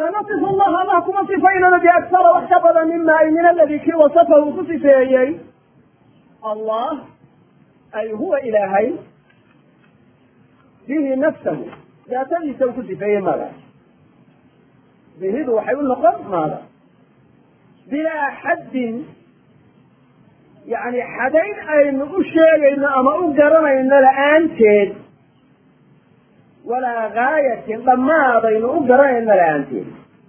walaa nasifu allaha allah kuma sifaynana biaksara wax ka badan mima ay min aladi kii wasafahu ku sifeeyey allah ay huwa ilaahay bihi nafsahu daatadiisa uu ku sifeeyey maada bihidu waxay u noqon maada bilaa xaddin yani xadayn aynu u sheegayno ama u garanayno la-aanteed walaa gaayatin dhammaadaynu u garanayno la-aanteed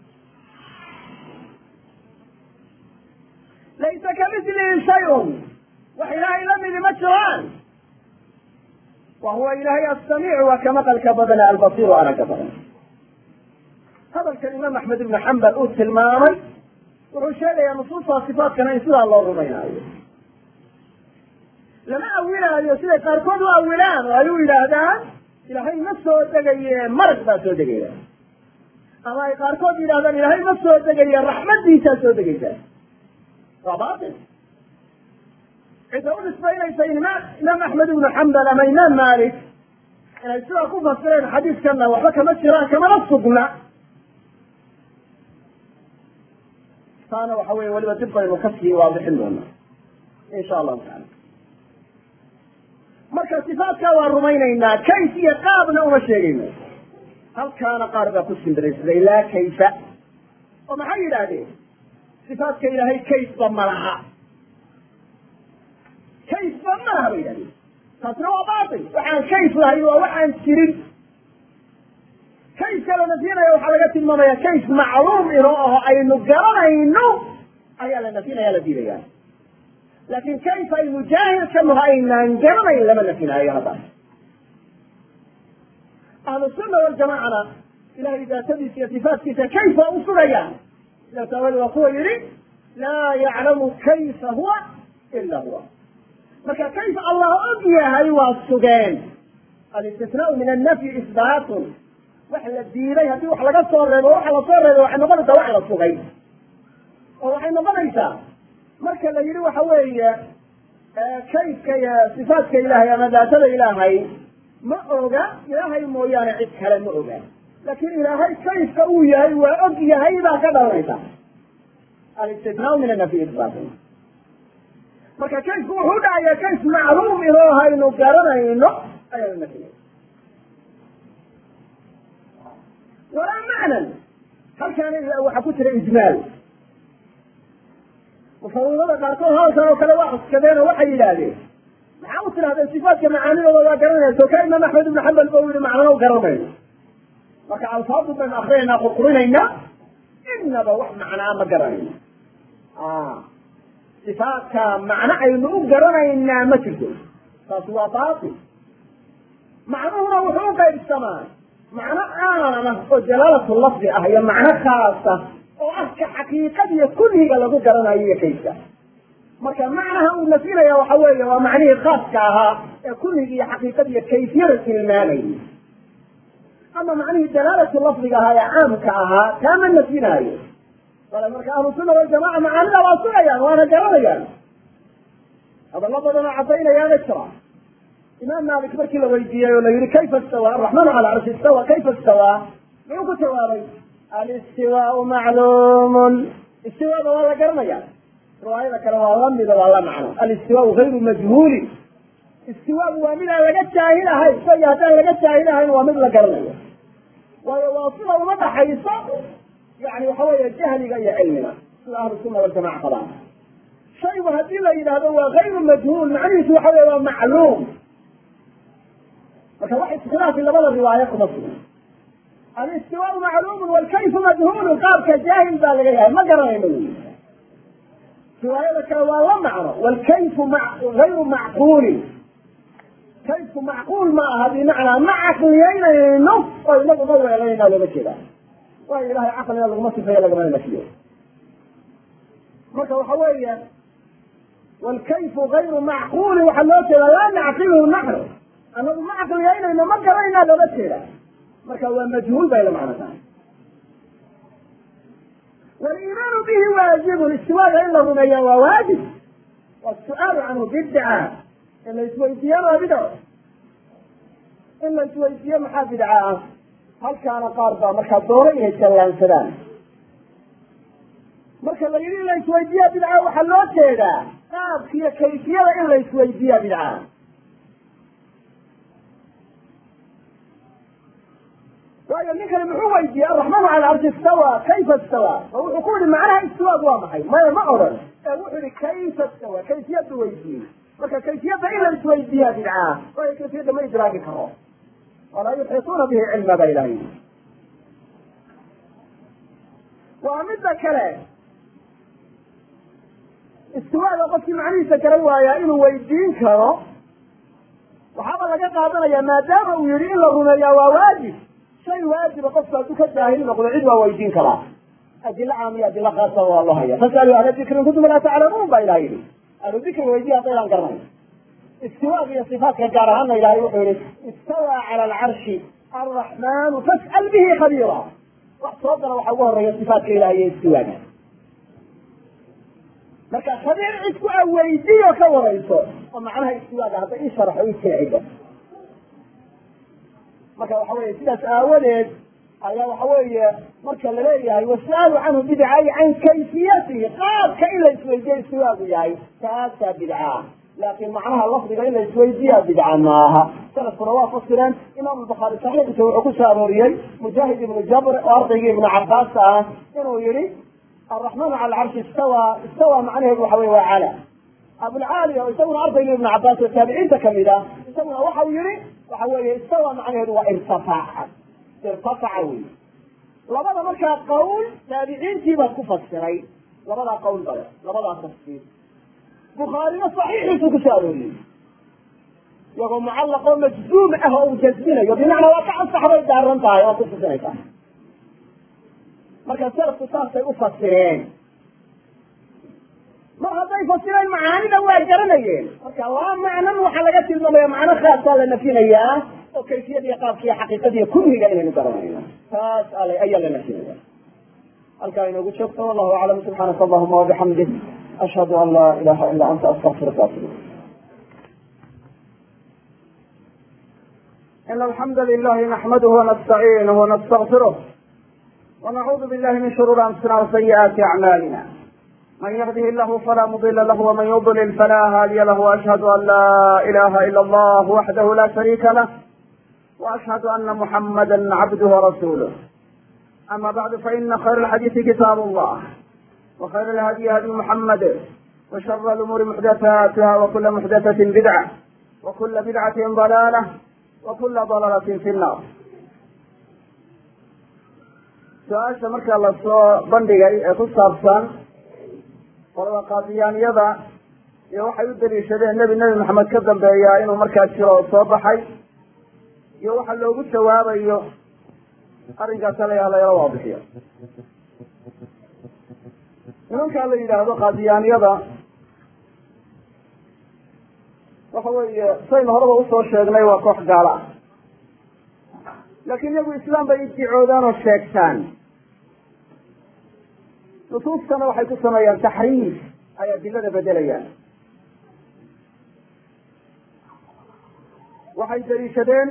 laysa kamidlihi shay-un wax ilaahay la midi ma jiraan wa huwa ilaahay asamiicu waa ka maqalka badana albasiiru aragga badan hadalkan imaam axmed ibnu xambal uu tilmaamay wuxuu sheegayaa nusuusta sifaatkana in sidaa loo rumaynaayo lama awilaayo siday qaarkood u awilaan oo ay u yidhaahdaan ilaahay ma soo degaye marag baa soo degaya ama ay qaarkood yidhahdaan ilaahay ma soo degaye raxmadiisaa soo degaysa waa batil cidda u nisbaynaysa imaam imaam axmed ibnu xambal ama imaam malik inay sidaa ku fasireen xadiidkana waxba kama jiraan kamana sugna taana waxa weye weliba dib baynu kasii waadixin doonaa insha allahu taala marka sifaatkaa waa rumaynaynaa kayf iyo qaabna uma sheegayno halkaana qaar baa ku simbiraysaday laa kayfa oo maxay yidhaahdeen sifaatka ilaahay kayfba ma laha kayfba ma laha bay yidhahdeen taasna waa baatil waxaan kayf lahayn waa waxaan jirin kayfka la nafyinaya waxaa laga tilmaamaya kayf macluum inoo aho aynu garanayno ayaa la nafyinaya la diidaya laakin kayf aynu jaahil ka naho aynaan garanayn lama nafyinaayo haddaas ahlu sunna waljamacana ilahay daatadiisa iyo sifaatkiisa kayf waa u sugayaan sidaas aawadeed waa kuwa yidhi laa yaclamu kayfa huwa ila huwa marka kayf allah og yahay waa sugeen alistisnaau min annafyi isbaatun wax la diiday haddii wax laga soo reebo waxa lasoo reebay waxay noqonaysaa wax la sugay oo waxay noqonaysaa marka la yidhi waxa weeye kayfka iyo sifaatka ilaahay ama daatada ilaahay ma oga ilaahay mooyaane cid kale ma oga laakin ilaahay kayfka uu yahay waa og yahay baa ka dhalanaysa alistisnaau min anafyi isbaatun marka kayfku wuxuu dhacaya kayf macluum inoo haynu garanayno ayaa la nafiyay walaa macnan halkaana waxaa ku jira ijmaal mufawiidada qaarkood hadalkan oo kale waa cuskadeen oo waxay yidhaahdeen maxaa u tidhahdeen sifaatka macaanidooda waa garanaysa ka imaam axmed ibnu xambal ba u yihi macnana u garanayno marka alfaadu baynu akrinaynaa qurqurinaynaa inaba wax macnaa ma garanayno sifaatka macno aynu u garanaynaa ma jirto taasi waa baatil macnuhuna wuxuu u qaybsamaa macno caama oo jalaalatu lafdi ah iyo macno khaasa oo ah ka xaqiiqadiyo kulliga lagu garanayo iyo kayfka marka macnaha uu nafyinaya waxa weeye waa macnihii khaaska ahaa ee kulliga iyo xaqiiqadiyo kayfiyada tilmaamayay ama macnihii dalaalatu lafdiga ahaa ee caamka ahaa kaama nafyinaayo bale marka ahlu sunna waljamaca macaanida waa sugayaan waana garanayaan hadallo badanoo cadaynayaana jira imaam malik markii la weydiiyey oo la yihi kayfa istawa araxmaanu cala carshi istawa kayfa istawa muxuu ku jawaabay alistiwaau macluumun istiwaada waa la garanaya riwaayada kale waa lamida waa la macno alistiwaau gayru majhuulin istiwaau waa mid aan laga jaahil ahayn shayga haddaan laga jaahil ahayn waa mid la garanayo waayo waa sida uma dhaxayso yani waxa weeye jahliga iyo cilmiga sida ahlu sunna waljamaca qabaan shaygu haddii la yidhaahdo waa gayru majhuul macnihiisu waxa weye waa macluum marka wax iskilaafi labada riwaayo kuma sugan alistiwaau macluumun walkayfu majhuulun qaabka jaahil baa laga yahay ma garanayno wy riwaayada kale waa la macno walkayfu gayru macquulin kayfku macquul ma aha bimacnaa ma caqliyeynayno oo inagu ma weelayna looga jeedaa waayo ilahay caqliga laguma sifeeyo lagamana nafiyo marka waxa weeye walkayfu gayru macquulin waxaa loo jeedaa laa nacqiluhu naxnu anagu ma caqliyeynayno ma garanayna looga jeedaa marka waa majhuul bay la macno tahay waliimaanu bihi waajibun istiwaada in la rumeeya waa waajib wasu'aalu canhu bidca in la isweydiiyana waa bidco in la isweydiiyo maxaa bidca ah halkaana qaar baa markaa doona inay jallaansadaan marka la yidhi in la isweydiiya bidca waxaa loo jeedaa qaabkiiyo kayfiyada in la isweydiiya bidca waayo ninkani muxuu weydiiyey araxmaanu cala arshi istawa kayfa istawa oo wuxuu ku yihi macnaha istiwaad waa maxay maya ma odhan ee wuxuu yihi kayfa istawa kayfiyadu weydiiyey marka kayfiyadda in la isweydiiya bidca waayo kayfiyadda ma idraagi karo walaa yuxiituuna bihi cilma ba ilahay waa midda kale istiwaada qofkii macnihiisa garan waayaa inuu weydiin karo waxaaba laga qaadanaya maadaama uu yihi in la rumeeyaa waa waajib shay waajiba qofku hadduu ka jaahil noqdo cid waa weydiin karaa adilo caam iyo adilo khaasa waa loo haya fasalu ahla dikri in kuntum laa taclamuun ba ilaha yidhi ahlu dikri weydiya haddaydaan garanay istiwaag iyo sifaatka gaar ahaana ilahay wuxuu yihi istawaa cala alcarshi arraxmaanu fas'al bihi khabiira wax soo dara waxaa ugu horeeya sifaatka ilahay iyo istiwaaga marka khabiir cid ku aweydiyo ka warayso oo macnaha istiwaaga hadda ii sharaxo ii jeecido marka waxa weye sidaas aawadeed ayaa waxa weeye marka laleeyahay was'alu canhu bidca ay can kayfiyatihi qaabka in la isweydiyo istiwaagu yahay taasaa bidca laakin macnaha lafdiga in la isweydiiya bidca maaha salafkuna waa fasireen imaam albukhaari saxiixiisa wuxuu ku soo arooriyey mujaahid ibnu jabr oo ardaygii ibnu cabaas ah inuu yihi araxmaanu cala alcarshi istawa istawa macnaheedu waxa wey waa cala abulcaali oo isaguna ardaygii ibnu cabaas oo taabiciinta kamid ah isaguna waxau yihi waxa weeye istawa macnaheedu waa irtafaca irtafaca wey labada markaa qawl taabiciintii baa ku fasiray labadaa qawl bale labadaa tafsiir bukhaarina saxiixiisu ku soo arooriyey iyagoo mucallaq oo majzuum ah oo uu jasminayo bimacnaa waa ka ansaxbay daaran tahay oo ku tusinaysa marka salafku saasay u fasireen mar hadday fasireen macaanida waa garanayeen marka laba macnan waxaa laga tilmaamaya macno khaasaa la nafinayaa oo kayfiyadiiyo qaabkiiyo xaqiiqadiiyo kulliga inaynu garanayno taas ale ayaa la nafinaya halkaa inoogu joogto wallahu aclam subxaanaka allahuma wabixamdik ashhadu an laa ilaha ila anta astaqfiruka atub إن الحمد لله نحمده ونستعينه ونستغفره ونعوذ بالله من شرور أنفسنا وسيئات أعمالنا من يهده الله فلا مضل له ومن يضلل فلا هادي له وأشهد أن لا إله إلا الله وحده لا شريك له وأشهد أن محمدا عبده ورسوله أما بعد فإن خير الحديث كتاب الله وخير الهدي هدي محمد وشر الأمور محدثاتها وكل محدثة بدعة وكل بدعة ضلالة وكل ضلالة في النار su-aasha markaa lasoo bandhigay ee ku saabsan qolada qaadiyaaniyada iyo waxay u daliishadeen nebi nebi maxamed ka dambeeyaa inuu markaa jiro oo soo baxay iyo waxa loogu jawaabayo arrinkaas alayaa layala waabixiyo nimankaa la yidhaahdo qaadiyaaniyada waxa weeye saynu horeba usoo sheegnay waa koox gaalo ah laakiin iyagu islaam bay iddicoodaan oo sheegtaan nusuustana waxay ku sameeyaan taxriif ay adilada bedelayaan waxay daliishadeen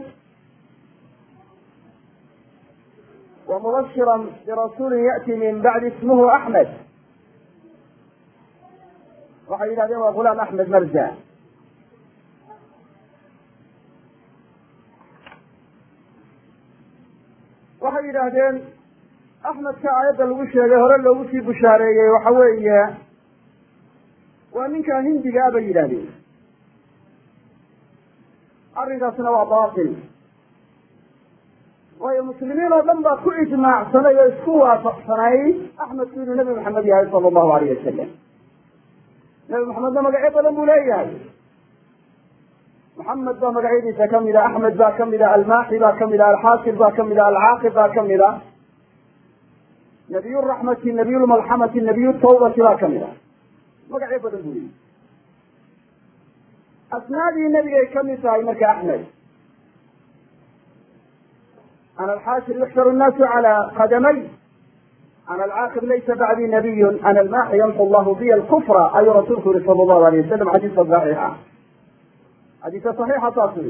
wamubashira birasuulin ya'ti min bacdi ismuhu axmed waxay yidhahdeen waa gulaam axmed marja waxay yidhaahdeen axmedka aayadda lagu sheegay hore loogu sii bushaareeyey waxa weeye waa ninkaa hindiga ah bay yidhahdeen arrinkaasna waa baatil waayo muslimiin oo dhan baa ku ijmaacsanay oo isku waafaqsanayd axmedku inuu nebi maxamed yahay sala allahu alayh wasalam nebi maxamedna magacyo badan buu leeyahay maxamed baa magacyadiisa kamid a axmed baa kamid a almaaxi baa kamid a alxaasib baa kamid a alcaaqib baa kamid a nabiy raxmati nabiy lmalxamati nabiy tawbati baa kamid a magacyo badan buu leeyahy asmaadii nebigay kamid tahay marka axmed ana alxaashir yuxsharu nnaasu cala qadamay ana alcaaqib laysa bacdii nabiyun ana almaaxi yamxu llahu biya alkufra ayuu rasuulku yihi sala allahu alayh wasalam xadiiska saxiixa xadiisa saxiixa saas ui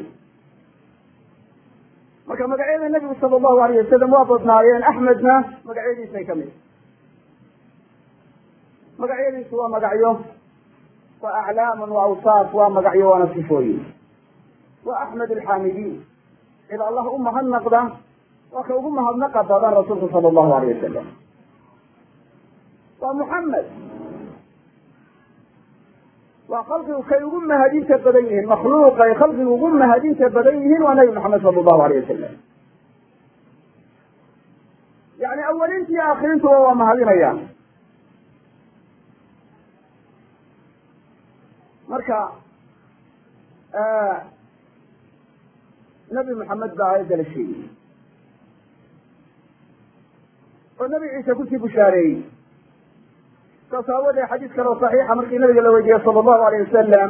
marka magacyada nebigu sala allahu alayh wasalam waa badnaayeen axmedna magacyadiisay kamid magacyadiisu waa magacyo waa aclaamun wa awsaaf waa magacyo waana sifooyin waa axmed alxaamidiin cid allah u mahadnaqda waa ka ugu mahadnaqa badan rasuulku sala allahu alayh wasalam waa muxamed waa khalqigu kay ugu mahadinta badan yihiin makhluuqay khalqigu ugu mahadinta badan yihiin waa nabi maxamed sala allahu alayh wasalam yani awalintii aakhirintuba waa mahadinayaan marka nabi maxamed baa aayadda la sheegay oo nabi ciise kusii bushaareeyey saas aawadee xadiis kale oo saxiixa markii nabiga la weydiiyey sala allahu alayh wasalam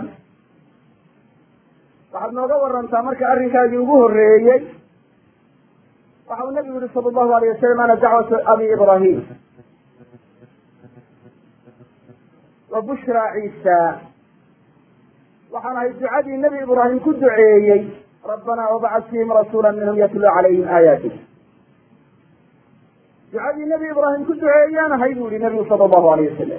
waxaad nooga warantaa marka arrinkaagii ugu horreeyey waxa uu nabigu yihi sala allahu alayh wasalam ana dacwatu abi ibrahim wa bushra ciisa waxaan ahay ducadii nebi ibraahim ku duceeyey rabbanaa wabcad fiihim rasuula minhum yatluu calayhim aayaatik ducadii nebi ibraahim ku duceeyaan ahay bu yihi nabigu sala allahu alayh wasalam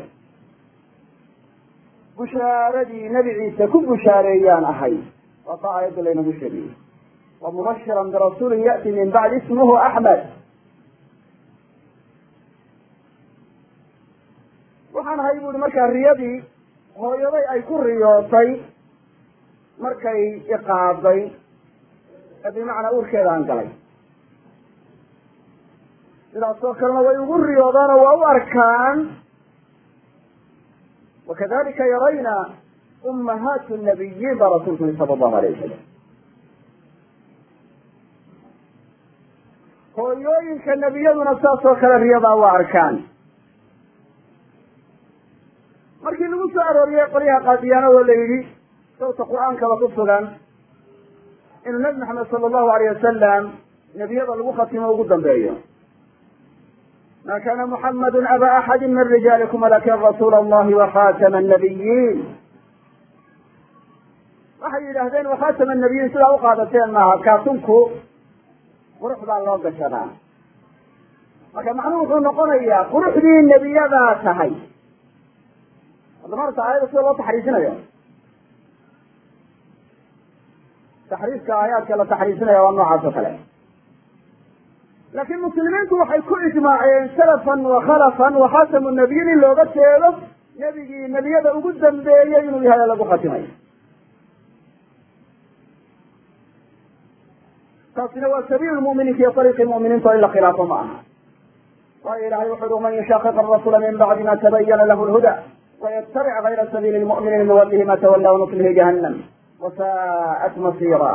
bushaaradii nebi ciise ku bushaareeyaan ahay waa taa aayadda laynagu sheegay wa mubashiran birasuulin ya'ti min bacdi ismuhu axmed waxaan ahay bu ihi markaa riyadii hooyaday ay ku riyootay markay iqaaday ee bimacnaa uurkeeda aan galay sidaasoo kalena way ugu riyoodaan oo waa u arkaan wakadalika yarayna ummahaatu nabiyiin baa rasuulku yiri sala allahu alayh wasalam hooyooyinka nebiyaduna saasoo kale riyadaa waa arkaan markii lagu soo arooriyey qolyaha qaadiyaana oo la yidhi sawta qur-aankaba ku sugan inuu nabi maxamed sala allahu alayh wasalam nebiyada lagu khatimo ugu dambeeyo ma kana muxamadu aba axadi min rijaalikum walakin rasuula allahi wakhatama annabiyiin waxay yidhaahdeen wakhatama annabiyiin sidaa uqaadateen maaha kaatunku qurux baa loo gashadaa marka macnuhu wuxuu noqonayaa quruxdii nebiyadaa tahay hadda maarata aayada sida loo taxriisinayo taxriiska aayaadka la taxriisinaya waa noocaas oo kale laakiin muslimiintu waxay ku ijmaaceen salafan wa khalafan wa khatamu nabiyin in looga jeedo nebigii nebiyada ugu dambeeyey inuu yahay lagu khatimayo taasina waa sabiil muminiinka iyo ariiqii muminiinta in la khilaafo ma aha waayo ilahay wuxu uhi man yushaqiq arasula min bacdi ma tabayana lahu lhuda waytabic gayra sabiili lmu'miniin nuwalihi ma tawalla wanuslihi jahannam wasaa'at masira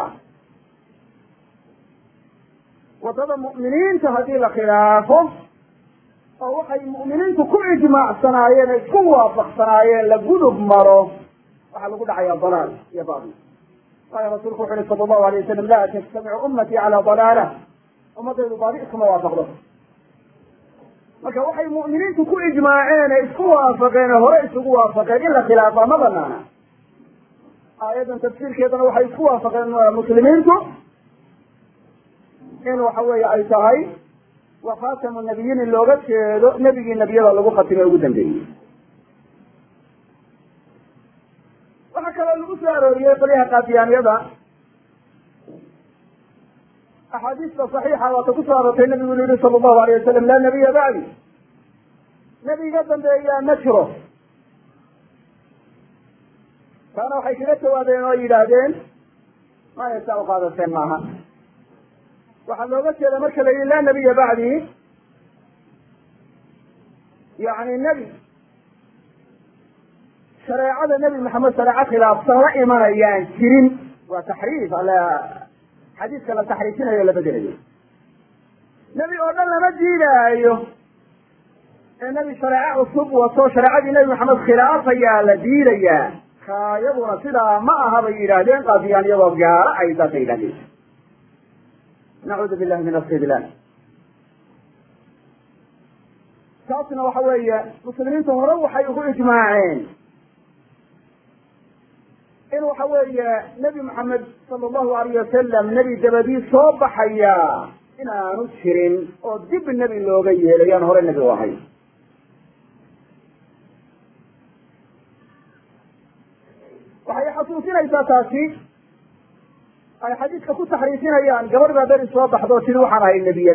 waddada mu'miniinta haddii la khilaafo oo waxay mu'miniintu ku ijmaacsanaayeen ay isku waafaqsanaayeen la gudub maro waxaa lagu dhacaya dalaal iyo baadil waayo rasuulku wuxu uhi sala allahu alay wasalam laa tajtamicu ummatii calaa dalaala ummadaydu baadi iskuma waafaqdo marka waxay mu'miniintu ku ijmaaceen ee isku waafaqeen ee hore isugu waafaqeen in la khilaafaa ma banaana aayaddan tafsiirkeedana waxay isku waafaqeen muslimiintu in waxa weeye ay tahay wa khatamu nabiyiin in looga jeedo nebigii nebiyada lagu khatimay ugu dambeeyey waxaa kaloo lagu soo arooriyey qolyaha qaadiyaaniyada axaadiista saxiixa waata ku soo aroortay nabigu inu yihi sala allahu alayh wasalam laa nabiya bacdi nebiga dambeeyaa ma jiro taana waxay kaga jawaabeen oo yidhaahdeen maya saa uqaadateen maaha waxaa looga jeeda marka la yidhi laa nabiya bacdi yani nebi shareecada nebi maxamed shareeco khilaafsan la imanayaan jirin waa taxriif ala xadiiska la taxriifinayo la bedelayo nebi oo dhan lama diidaayo ee nebi shareeco cusub wato shareecadii nebi maxamed khilaafayaa la diidayaa kaayaduna sidaa ma aha bay yidhaahdeen qaadiyaan iyadoo gaaro ay saasay yidhahdeen nacuudu billahi min astidlaal taasna waxa weeye muslimiintu hore waxay ugu ijmaaceen in waxa weeye nebi maxamed sala allahu alayh wasalam nebi dabadii soo baxaya inaanu jirin oo dib nebi looga yeelay aan hore nebi u ahay waxay xasuusinaysaa taasi ay xadiidka ku taxriifinayaan gabadh baa beri soo baxdo oo tiri waxaan ahay nebiyad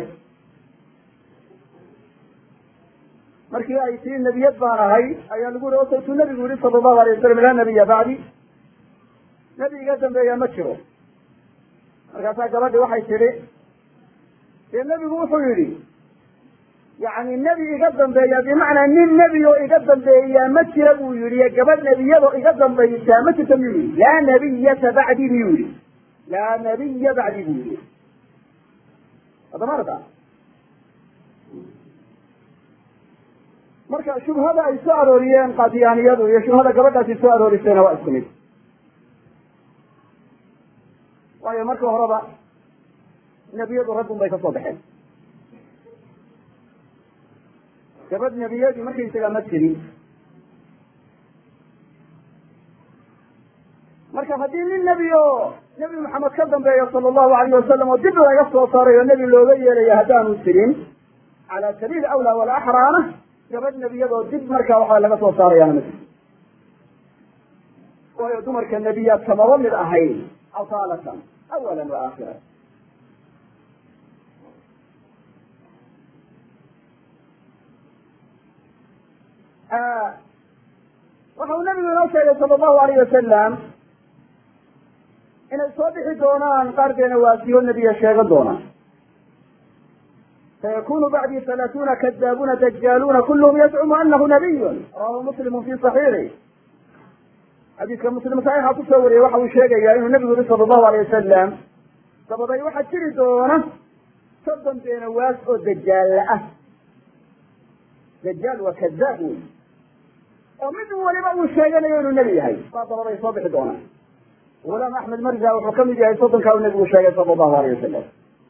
markii ay tii nebiyad baan ahay ayaa lagu yihi osawtuu nebigu yihi sala allahu alay wasalam laa nabiya bacdi nebi iga dambeeya ma jiro markaasaa gabadhi waxay tidhi dee nebigu wuxuu yidhi yani nebi iga dambeeya bimacnaa nin nebi oo iga dambeeyaa ma jira buu yihi gabadh nebiyadoo iga dambaysaa ma jirta miyuu yihi laa nabiyata bacdi miyuu yihi laa nabiya bacdi buu yihi adamarta marka shubhada ay soo arooriyeen qaadiyaaniyadu iyo shubhada gabadhaasi soo aroorisayna waa isku mid waayo marka horeba nebiyadu raggun bay ka soo baxeen gabadh nebiyadii markaysagaa ma jirin marka haddii nin nebi oo nebi maxamed ka dambeeya sala allahu alayh wasalam oo dib laga soo saaray oo nebi looga yeelaya haddaanu jirin cala sabiil awlaa walaxraana gabadh nebiyadoo dib markaa waxaa laga soo saarayaana ma jiro waayo dumarka nebiyaad kamaba mid ahayn asaalatan awalan wa aakhira waxa uu nabigu inoo sheegay sala allahu alayh wasalam inay soo bixi doonaan qaar beena waasiyo nebiya sheegan doonaan sayakunu bacdii halaathuuna kadaabuuna dajaaluuna kulluhum yazcumu anahu nabiyun rawahu muslimu fi saxiixi xadiiska muslim saxiixa kusoo wariyey waxa uu sheegayaa inuu nebigu yihi sala allahu alayh wasalam dabaday waxaa jiri doona soddon beena waas oo dajaalla ah dajaal waa kadaab wey oo mid waliba uu sheeganayo inuu nebi yahay baa dabaday soo bixi doonaan gulaam axmed marza wuxuu ka mid yahay soddonkaa uu nebigu sheegay sala allahu alayh wasalam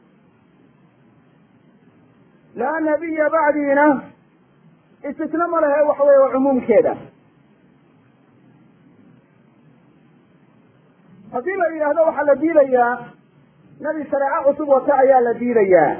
laa nabiya bacdiina istisna ma lehe waxa weye waa cumuumkeeda haddii la yidhaahdo waxaa la diidayaa nebi shareeco cusub wata ayaa la diidayaa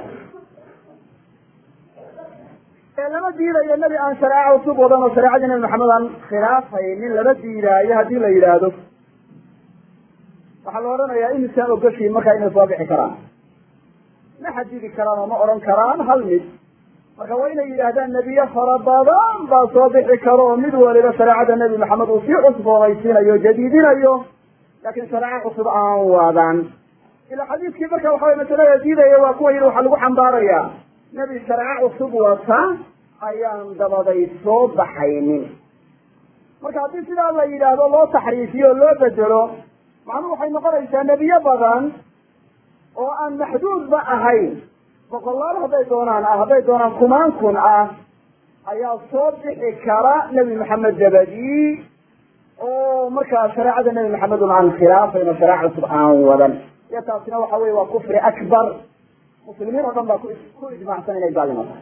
ee lama diidayo nebi aan shareeco cusub wadan oo shareecadii nebi maxamed aan khilaafaynin lama diidaayo haddii la yidhaahdo waxaa la odhanayaa imisaa ogoshiin markaa inay soo bixi karaan ma xadidi karaan oo ma odhan karaan hal mid marka waa inay yidhaahdaan nebiye fara badan baa soo bixi karo oo mid waliba shareecada nebi maxamed uu sii cusboonaysiinayo jadiidinayo laakin shareeco cusub aan wadan ila xadiiskii marka waxa wey masalada diidaya waa kuwa yidhi waxaa lagu xambaarayaa nebi shareeco cusub wata ayaan dabaday soo baxaynin marka haddii sidaa la yidhaahdo loo taxriifiyo o loo bedelo macnuhu waxay noqonaysaa nebiye badan oo aan maxduudba ahayn boqolaal hadday doonaan ah hadday doonaan kumaan kun ah ayaa soo bixi kara nebi maxamed dabadii oo markaa shareecada nebi maxamed un aan khilaafayn oo shareeca cusub aan wadan iyo taasina waxa weye waa kufri akbar muslimiin oo dhan baa ku ijmaacsan inay gaalimo tahay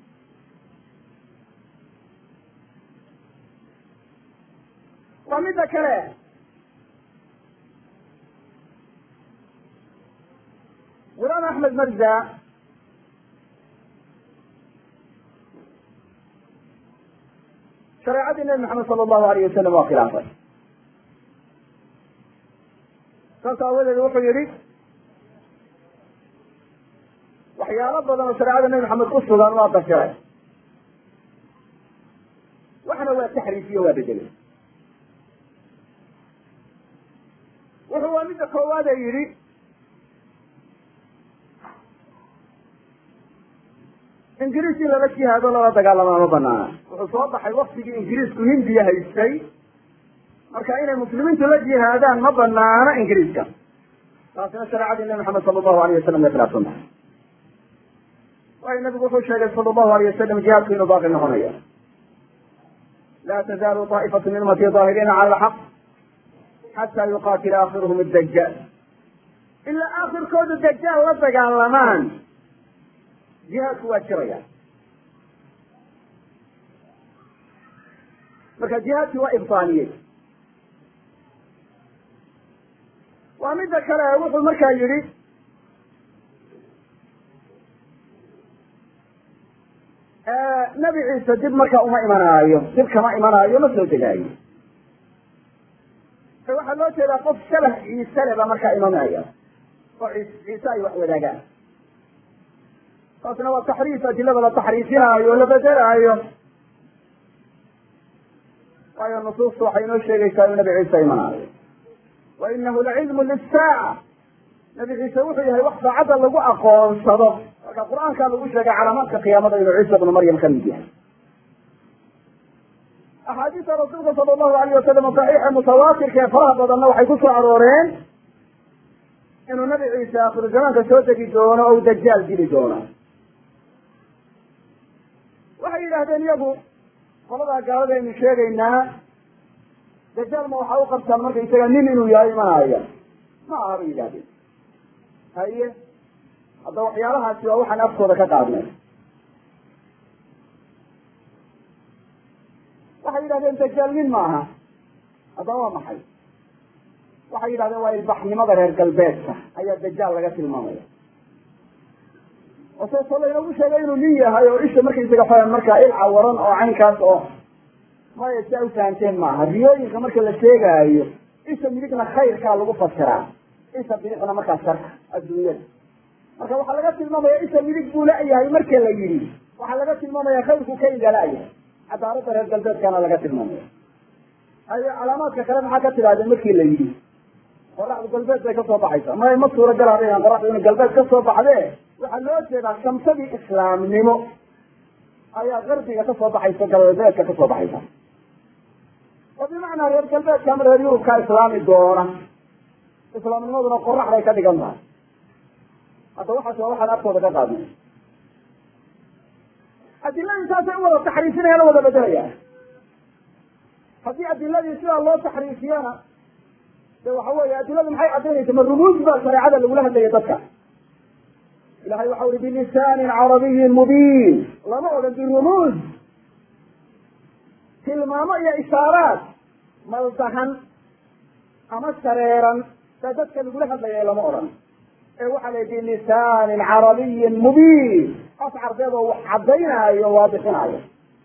waa midda kale gulaam axmed marza shareecadii nebi maxamed sala allahu alayh wasalam waa khilaafay saas aawadeed wuxuu yihi waxyaalo badan oo shareecada nebi maxamed ku sugan waa dashiray waxna waa taxriifiyo waa bedelay wuxuu waa midda koowaade yidhi ingiriis in lala jihaado lala dagaalamaa ma banaana wuxuu soo baxay waktigii ingiriisku hindiya haystay marka inay muslimiintu la jihaadaan ma banaana ingiriiska taasina shareecadii nebi maxamed sala allahu alayh wasalam way khilaafsan tahay waayo nabigu wuxuu sheegay sala allahu alayh wasalam jihaadku inuu baaqi noqonayo laa tazaalu taa'ifatu min ummati daahiriina cala alxaq xataa yuqaatila aakhiruhum addajaal ilaa aakhirkoodu dajaal la dagaalamaan jihaadku waa jiraya marka jihaadkii waa ibtaaniyey waa midda kale wuxuu markaa yidhi nebi ciise dib marka uma imanaayo dib kama imanaayo ma soo degaayo waxaa loo jeedaa qof shabah ciise le baa markaa imanaya oo ciise ay wax wadaagaan taasna waa taxriif adilada la taxriifinaayo o la bedelaayo waayo nusuustu waxay inoo sheegaysaa inuu nabi ciise imanaayo wa inahu lacilmu lisaaca nabi ciise wuxuu yahay wax saacadda lagu aqoonsado marka qur-aankaa lagu sheegay calaamaadka qiyaamada inuu ciisa bnu maryam ka mid yahay axaadiista rasuulka sala allahu alayh wasalam saxiixa mutawaatirka ee faraha badanna waxay ku soo arooreen inuu nabi ciise akhiru zamaanka soo degi doono o u dajaal dili doono waxay yidhaahdeen iyagu qoladaa gaalada aynu sheegaynaa dajaal ma waxaa u qabtaan marka isaga nin inuu yahay imanaya ma aha bay yidhahdeen haye hadda waxyaalahaasi waa waxaan afkooda ka qaadnay waxay yidhahdeen dajaal nin ma aha haddaba waa maxay waxay yidhahdeen waa ilbaxnimada reer galbeedka ayaa dajaal laga tilmaamaya oo seeso laynagu sheegay inuu nin yahay oo isha markaysaga fa markaa il cawaran oo caynkaas oo maya si a u fahanteen maaha riyooyinka marka la sheegaayo isha midigna khayrkaa lagu fasiraa isha bidixna markaa sharka adduunyada marka waxaa laga tilmaamaya isha midig buu la-yahay marka la yidhi waxaa laga tilmaamaya khayrku ka igala-yahay cadaaladda reer galbeedkana laga tilmaamaya haye calaamaadka kale maxaa ka tidhahdeen markii la yidhi qoraxdu galbeed bay kasoo baxaysa maya ma suuragal hadayaan qoraxdu ina galbeed kasoo baxdee waxaa loo jeedaa shamsadii islaamnimo ayaa qarbiga kasoo baxaysa galbeedka kasoo baxaysa oo bimacnaa reer galbeedka ama reer yurubkaa islaami doona islaamnimaduna qoraxday ka dhigan tahay hadda waxaas waa waxaan afkooda ka qaadnay adiladii saasay u wada taxriifinayaan o wada bedelayaan haddii adiladii sidaa loo taxriifiyana de waxa weeye adiladu maxay caddaynaysa ma rumuus baa shareecada lagula hadlaya dadka ilahay waxa uri bilisaanin carabiyin mubiin lama odhan birumuus tilmaamo iyo ishaaraad maldahan ama shareeran baa dadka lagula hadlaya lama odhan ee waxaa la bilisaanin carabiyin mubiin af carbeed oo wax caddaynaayo waadixinaayo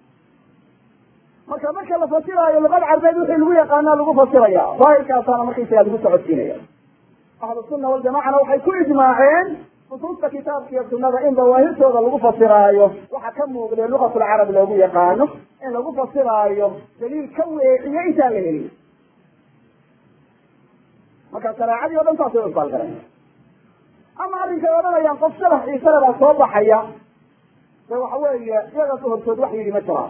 marka marka la fasiraayo luqad carbeed wixii lagu yaqaanaa lagu fasiraya daahirkaasaana markaysaga lagu socodsiinaya ahlu sunna waljamacana waxay ku ijmaaceen nusuusta kitaabka iyo sunada in dawaahirtooda lagu fasiraayo waxa ka muuqdee luqatulcarab loogu yaqaano in lagu fasiraayo daliil ka weeciyo intaan la helin marka shareecadii o dhan saasay u isbaalgaran ama arrinkay odhanayaan qof sharax ciisale baa soo baxaya de waxa weeye iyaga ka hortood wax yidhi ma jiraan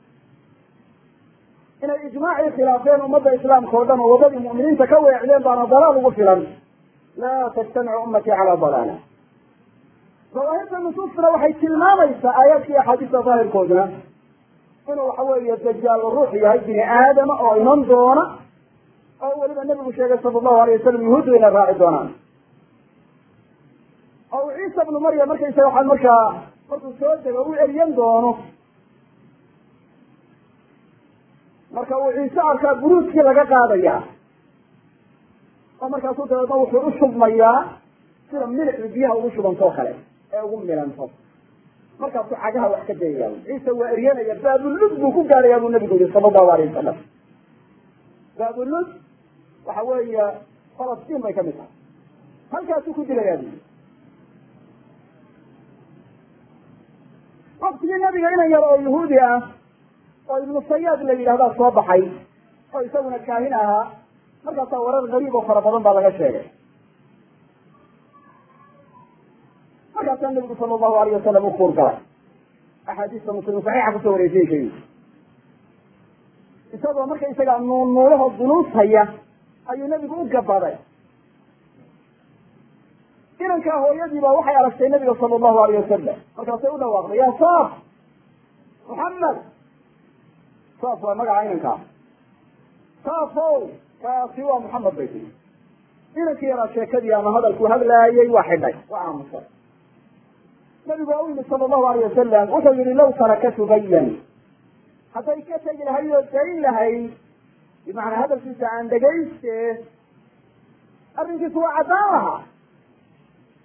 inay ijmaacii khilaafeen ummadda islaamka o dhan oo waddadii mu'miniinta ka weecdeen baana dalaal ugu filan laa tajtamicu ummatii calaa dalaala dawaahirta nusuustuna waxay tilmaamaysaa aayaadka iyo axaadiista daahirkooduna inuu waxa weeye dajaal ruux yahay bini aadama oo iman doona oo weliba nebigu sheegay sala allahu alayh wasalam yuhuuddu inay raaci doonaan oo uu ciisa bnu maryam markaysaga waxaan markaa markuu soo dego u eriyan doono marka uu ciise arkaa buruudkii laga qaadaya oo markaasu dabeedna wuxuu u shubmayaa sida milixdu biyaha ugu shubantoo kale ee ugu milanto markaasuu cagaha wax ka dayaya ciise waa eryanaya baabulud buu ku gaadhayaa buu nabigu yihi sala allahu alayh wasalam baabulud waxa weeye falastiin bay kamid tahay halkaasuu ku dilayaa bu waktigii nabiga inan yar oo yahuudi ah oo ibnu sayaad la yidhahdaa soo baxay oo isaguna kaahin ahaa markaasaa warar gariib oo fara badan baa laga sheegay markaasaa nabigu sala allahu alayh wasalam u kuur galay axaadiista muslim saxiixa kusoo wareysiyey sheegi isagoo marka isagaa nuun nuulaho dunuus haya ayuu nabigu u gabaday inankaa hooyadii baa waxay aragtay nabiga sala allahu alayh wasalam markaasay u dhawaaqday ya saaf muxamed saaf waa magaca inankaa saafow kaasi waa muxamed bay tii inankii yaraa sheekadii ama hadalkuu hadlaayay waa xidhay waa aamusay nabigu waa u yimid sala allahu alayh wasalam wuxuu yihi law tarakatu bayan hadday ka tegi lahayd oo dayn lahayd bimacnaa hadalkiisa aan dhegayste arrinkiisu waa caddaan lahaa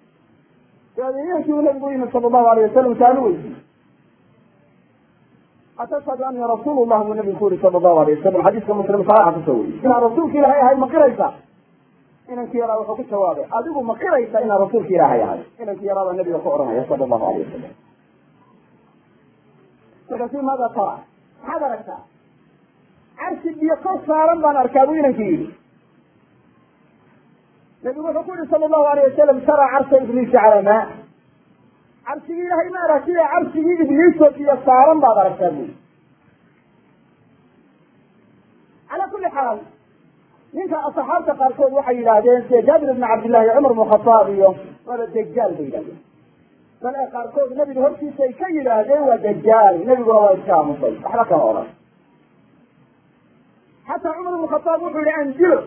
dabeed inankii uu nabigu u yimid sala allahu alayh wasalam saalu weydiy atashhadu anii rasuul llah buu nabigu ku yuri sala allahu alayh wasalam xadiiska muslim saxiixa kusoo weriyey inaan rasuulka ilaahay ahay ma qiraysa inankii yaraa wuxuu ku jawaabay adigu ma qiraysa inaan rasuulka ilaahay ahay inankii yaraabaa nabiga ku odhanaya sala allahu alayh wasalam markaasi maada tara maxaad aragtaa carsi biyo kor saaran baan arkaa buu inankii yidhi nabigu wuxuu ku yihi sala allahu alayh wasalam tara carsa ibliisa calaa maa carsigii ilahay ma aragtida carsigii ibliisoo biyo saaran baad aragtaa bui calaa kulli xaal ninka asxaabta qaarkood waxay yidhaahdeen sida jaabir ibn cabdillahi cumar bnu khataab iyo waaba dajaal bay yidhahdeen bal ee qaarkood nebiga hortiisa ay ka yidhaahdeen waa dajaal nebiguna waa iska aamusay waxba kama odhan xataa cumar ibnu khataab wuxuu yihi andilo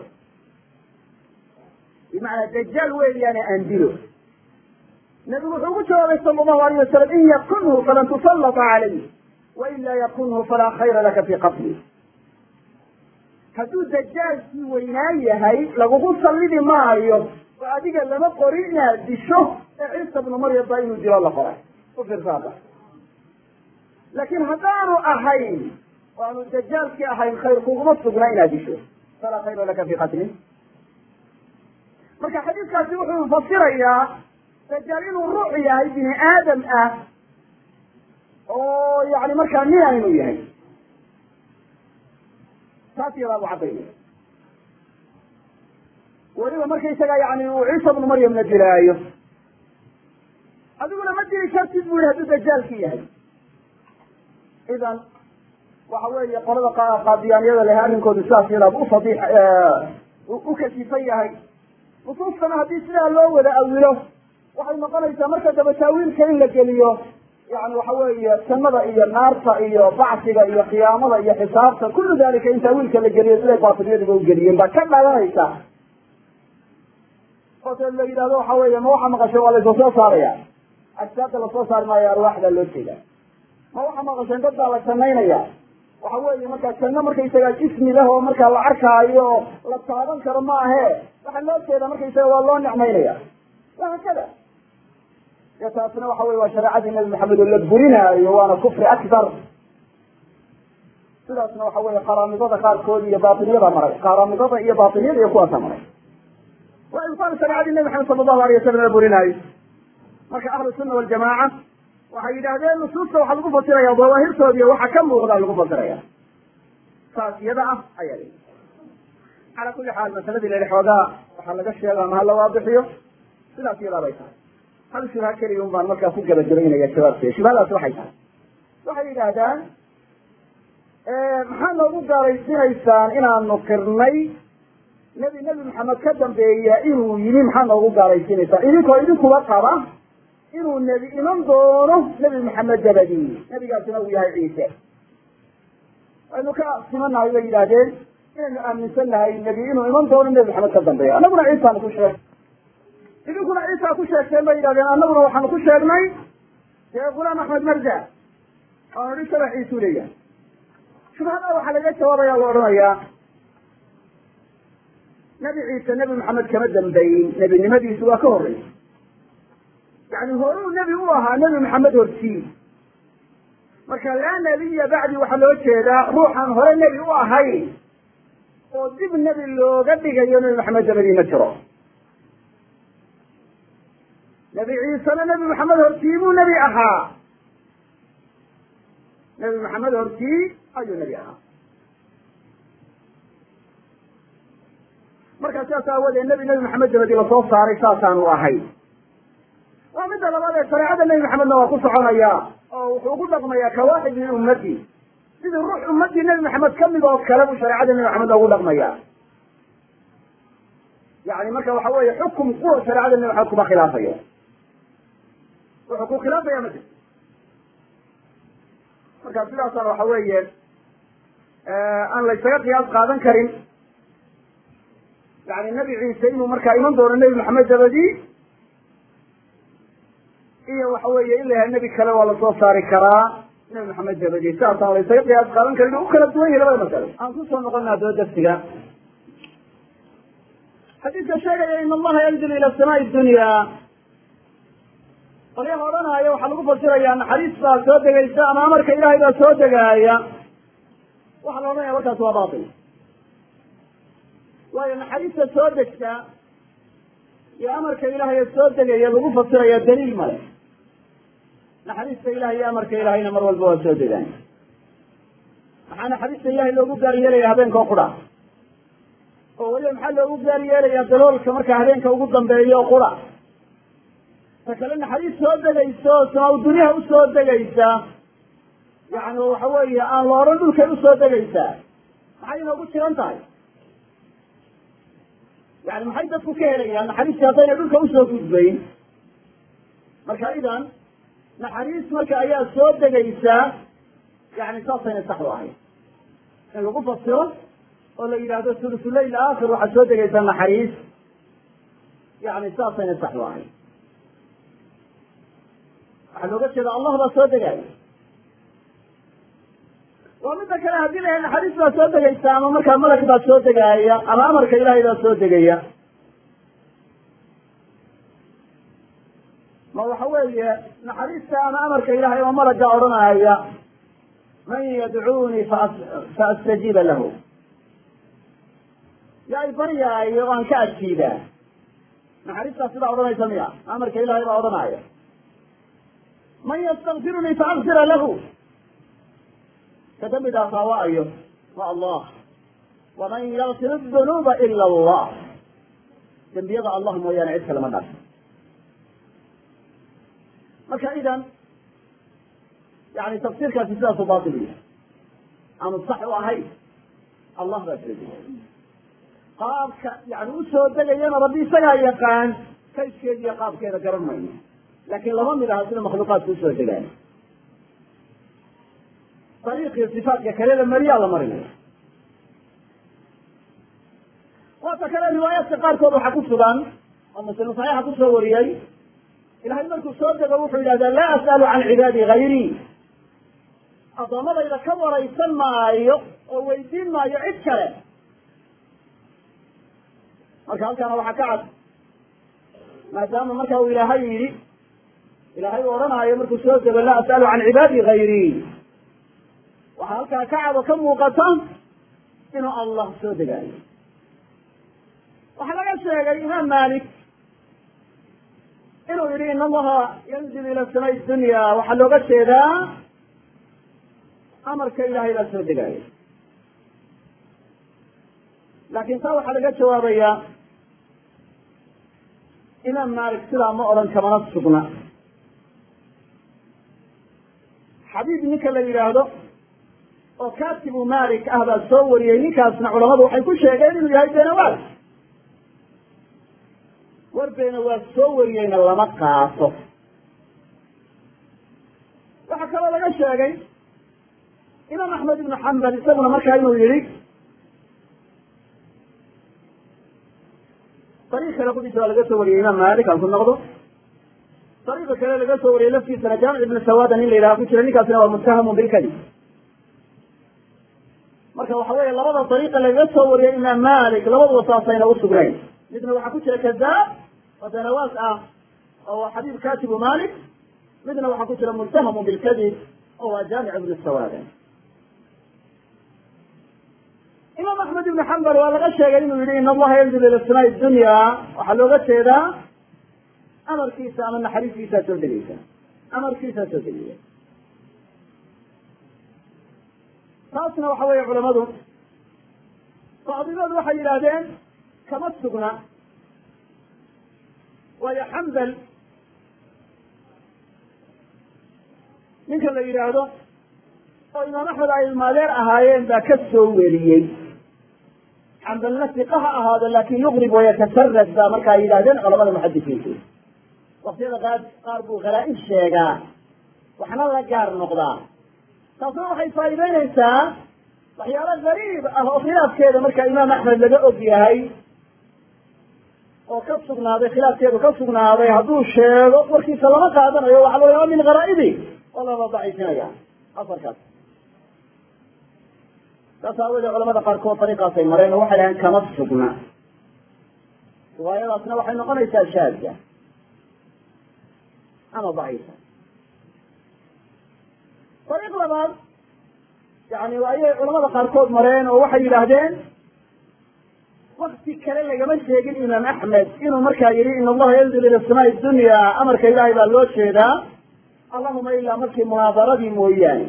bimacnaa dajaal weeyaane andilo nabigu wuxuu ugu jawaabay sala allahu alayh wasalam in yakunhu falan tusallata calayh wain laa yakunhu falaa khayra laka fii qatli hadduu dajaalkii weynaan yahay lagugu sallidi maayo oo adiga lama qorin inaad disho ee ciisa bnu maryam baa inuu dilo la qoray u fiirsaada laakiin haddaanu ahayn oo aanu dajaalkii ahayn khayr kuguma sugna inaad disho falaa khayra laka fii qatli marka xadiiskaasi wuxuu fasirayaa dajaal inuu ruux yahay bini aadam ah oo yani markaa mina inuu yahay taas yadaa bu caddaynay weliba markaysaga yani uu ciisa bnu maryamna dilaayo adiguna ma dili kartid bu yihi hadduu dajaalki yahay idan waxa weeye qolada qaadiyaaniyada leh arrinkoodu sidaas yadaa bu ufadix u kasifan yahay nusuustana haddii sidaa loo wada awilo waxay noqonaysaa marka daba taawiilka in la geliyo yani waxa weeye jannada iyo naarta iyo bacsiga iyo qiyaamada iyo xisaabta kullu dalika in taawiilka la geliyo siday baatiliyadiba ugeliyeen baa ka dhalanaysa oo se la yidhahdo waxa weeye ma waxa maqashay waa laysa soo saaraya ajsaabta lasoo saari maayo arwaaxdaa loo jeeda ma waxa maqasheen dad baa la janaynaya waxa weeye markaa janno markaysaga jismi leh oo markaa la arkaayo oo la taaban karo ma ahe waxaa loo jeeda markaysaga waa loo nicmaynaya wahakada iyo taasina waxa wey waa shareecadii nabi maxamed oo la burinaayo waana kufri akbar sidaasna waxa weye qaraamidada qaarkood iyo baatiliyada maray qaraamidada iyo baatiliyada iyo kuwaasa maray waa ibtaal shareecadii nabi maxamed sala allahu alay wasalam la burinaayo marka ahlu sunna waljamaaca waxay yidhaahdeen nusuusta waxaa lagu fasiraya dawaahirtoodiiyo waxa ka muuqda lagu fasiraya saas iyada ah ayaa li calaa kulli xaal masaladii leli xoogaa waxaa laga sheega ama hala waabixiyo sidaas iyadaa bay tahay hal shubha keliya un baan markaa ku gabagabaynaya jawaabteeda shubhadaas waxay tahay waxay yidhaahdaan maxaa noogu gaaraysinaysaan inaanu qirnay nebi nebi maxamed ka dambeeya inuu yimi maxaa noogu gaaraysiinaysaan idinkoo idinkuba qaba inuu nebi iman doono nebi maxamed dabadii nebigaasina uu yahay ciise waynu ka simanahay bay yidhaahdeen inaynu aaminsan nahay nebi inuu iman doono nebi maxamed ka dambeeya annaguna ciisaanu ku sheeg idinkuna ciisa ku sheegteen bay yidhahdeen annaguna waxaanu ku sheegnay dee gulaam axmed marja oan idhi shabax ciisuu leeyahay shubhada waxaa laga jawaabaya la odhanayaa nebi ciise nebi maxamed kama dambeyin nebinimadiisu waa ka horreysay yani horuu nebi u ahaa nebi maxamed hortii marka laa nebiya bacdi waxaa loo jeedaa ruuxaan hore nebi u ahayn oo dib nebi looga dhigayo nebi maxamed dabadii ma jiro nebi ciisena nebi maxamed hortii buu nebi ahaa nebi maxamed hortii ayuu nebi ahaa markaa sidaas aawadeed nebi nebi maxamed dabadii lasoo saaray saasaanu ahay waa midda labaad ee shareecada nebi maxamedna waa ku soconaya oo wuxuu ugu dhaqmayaa kawaaxid min ummati sidii ruux ummadii nebi maxamed kamid oo kale buu shareecada nebi maxamed ugu dhaqmaya yani marka waxa weeye xukum kuwa shareecada nebi maxamed kuma khilaafayo wuxuu ku khilaafaya ma jirto marka sidaasana waxa weeye aan la ysaga qiyaas qaadan karin yani nebi ciise inuu markaa iman doono nebi maxamed dabadii iyo waxa weeye in la yahay nebi kale waa lasoo saari karaa nebi maxamed dabadii sidaasaan la ysaga qiyaas qaadan karin u kala duwan yahi labada masalo aan kusoo noqona adoo darsiga xadiidka sheegaya in allaha yanzilu ila samaai dunya qolyaha odhanaya waxaa lagu fasirayaa naxariis baa soo degaysa ama amarka ilaahay baa soo degaaya waxaa la odhanaya markaas waa batil waayo naxariista soo degta iyo amarka ilaahay soo degaya lagu fasiraya daliil male naxariista ilahay iyo amarka ilahayna mar walba waa soo degaan maxaa naxariista ilahay loogu gaar yeelaya habeenka o qura oo weliba maxaa loogu gaar yeelaya daloolka markaa habeenka ugu dambeeyo o qura ta kale naxariis soo degayso samaa dunyaha usoo degaysa yani waxa weeye aan la odhan dhulkay usoo degaysaa maxay inoogu jiran tahay yani maxay dadku ka helayaan naxariistii haddayna dhulka usoo gudbayn marka idan naxariis marka ayaa soo degaysaa yani saasayna sax u ahayd in lagu fasiro oo la yidhaahdo sulusuleyl aakhir waxaa soo degaysaa naxariis yani saasayna sax u ahayd waxaa looga jeeda allah baa soo degaayo waa midda kale haddii la naxariis baa soo degaysa ama markaa malag baa soo degaaya ama amarka ilaahay baa soo degaya ma waxa weeye naxariista ama amarka ilahay oo malaga odhanaya man yadcuunii fa astajiiba lahu yaa i baryaayo o aan ka ajiibaa naxariistaa sidaa odhanaysa miya amarka ilahay baa odhanaya man ystakfirunii faakfira lahu ka dambi dhaafaa waa ayo waa allah waman yakfir dunuuba ila allah dembiyada allah mooyaane cid kalema dhaaf marka idan yani tafsiirkaasi sidaasu batil yahay aanu sax u ahayn allah baa soo degay qaabka yani usoo degayana rabbi isagaa yaqaan kayskeeda iyo qaabkeeda garan mayno laakin lama mid aha sida makhluuqaadka usoo degaan ariiqii sifaatka kale la mariyaa la marinaya waata kale riwaayaadka qaarkood waxaa ku sugan oo muslim saxiixa kusoo wariyey ilahay markuu soo dego wuxuu yidhahdaa laa as'alu can cibaadi hayrii addoommadayda ka waraysan maayo oo weydiin maayo cid kale marka halkaana waxaa ka cad maadaama marka uu ilaahay yidhi ilaahay uu odhanaayo markuu soo dego laa as'alu can cibaadi hayrii waxaa halkaa ka cad oo ka muuqata inuu allah soo degaayo waxaa laga sheegay imaam malik inuu yihi in allaha yanzil ila samay dunya waxaa looga jeedaa amarka ilahay baa soo degaayo laakin taa waxaa laga jawaabayaa imaam malik sidaa ma odhan kamana sugna xabiib ninka la yidhaahdo oo katibu malik ah baa soo wariyey ninkaasna culamadu waxay ku sheegeen inuu yahay beenawaas war beenawaas soo wariyeyna lama qaato waxaa kaloo laga sheegay imaam axmed ibnu xambal isaguna markaa inuu yihi ariiq kale kudisa waa laga soo wariyey imaam malik aan ku noqdo ariiqa kale laga soo wariyey laftiisana jaamic ibnu sawada nin la yidhaha ku jira ninkaasina waa muttahamun bilkadib marka waxa weeye labada dariiqa lagaga soo wariyay imaam malik labaduba saasayna usugnayn midna waxaa ku jira kadaab oo benawaas ah oo waa xabiib katibu malik midna waxaa ku jira muttahamun bilkadib oo waa jaamic ibnu sawada imaam axmed ibnu xambal waa laga sheegay inuu yihi in allaha yanzil ila samaai dunya waxaa looga jeedaa amarkiisa ama naxariistiisaa soo degeysa amarkiisaa soo degaya taasna waxa weeye culamadu bacdigood waxay yidhaahdeen kama sugna waayo xambal ninka la yidhaahdo oo imaam axmed ay ilmaadeer ahaayeen baa ka soo weriyey xambalna siqa ha ahaado laakin yuqrib wayatasarad baa markaa yidhahdeen culamada muxadisiintu waktiyada qaar qaar buu khalaa-ib sheegaa waxna la gaar noqdaa taasna waxay faa'iideynaysaa waxyaalo gariib ah oo khilaafkeeda marka imaam axmed laga og yahay oo ka sugnaaday khilaafkeedu ka sugnaaday hadduu sheego warkiisa lama qaadanayo waxa la yaaba min gharaa'ibi oo lala daciifinaya asarkaas saas aawoodee culamada qaarkood dariiqaasay mareen oo waxay dhaheen kama sugna riwaayadaasna waxay noqonaysaa shaadda ama daciifa dariiq labaad yani ayay culamada qaarkood mareen oo waxay yidhaahdeen wakti kale lagama sheegin imaam axmed inuu markaa yihi in allaha yanzil ila samaai dunya amarka ilahay baa loo jeedaa allahuma ilaa markii munaadaradii mooyaane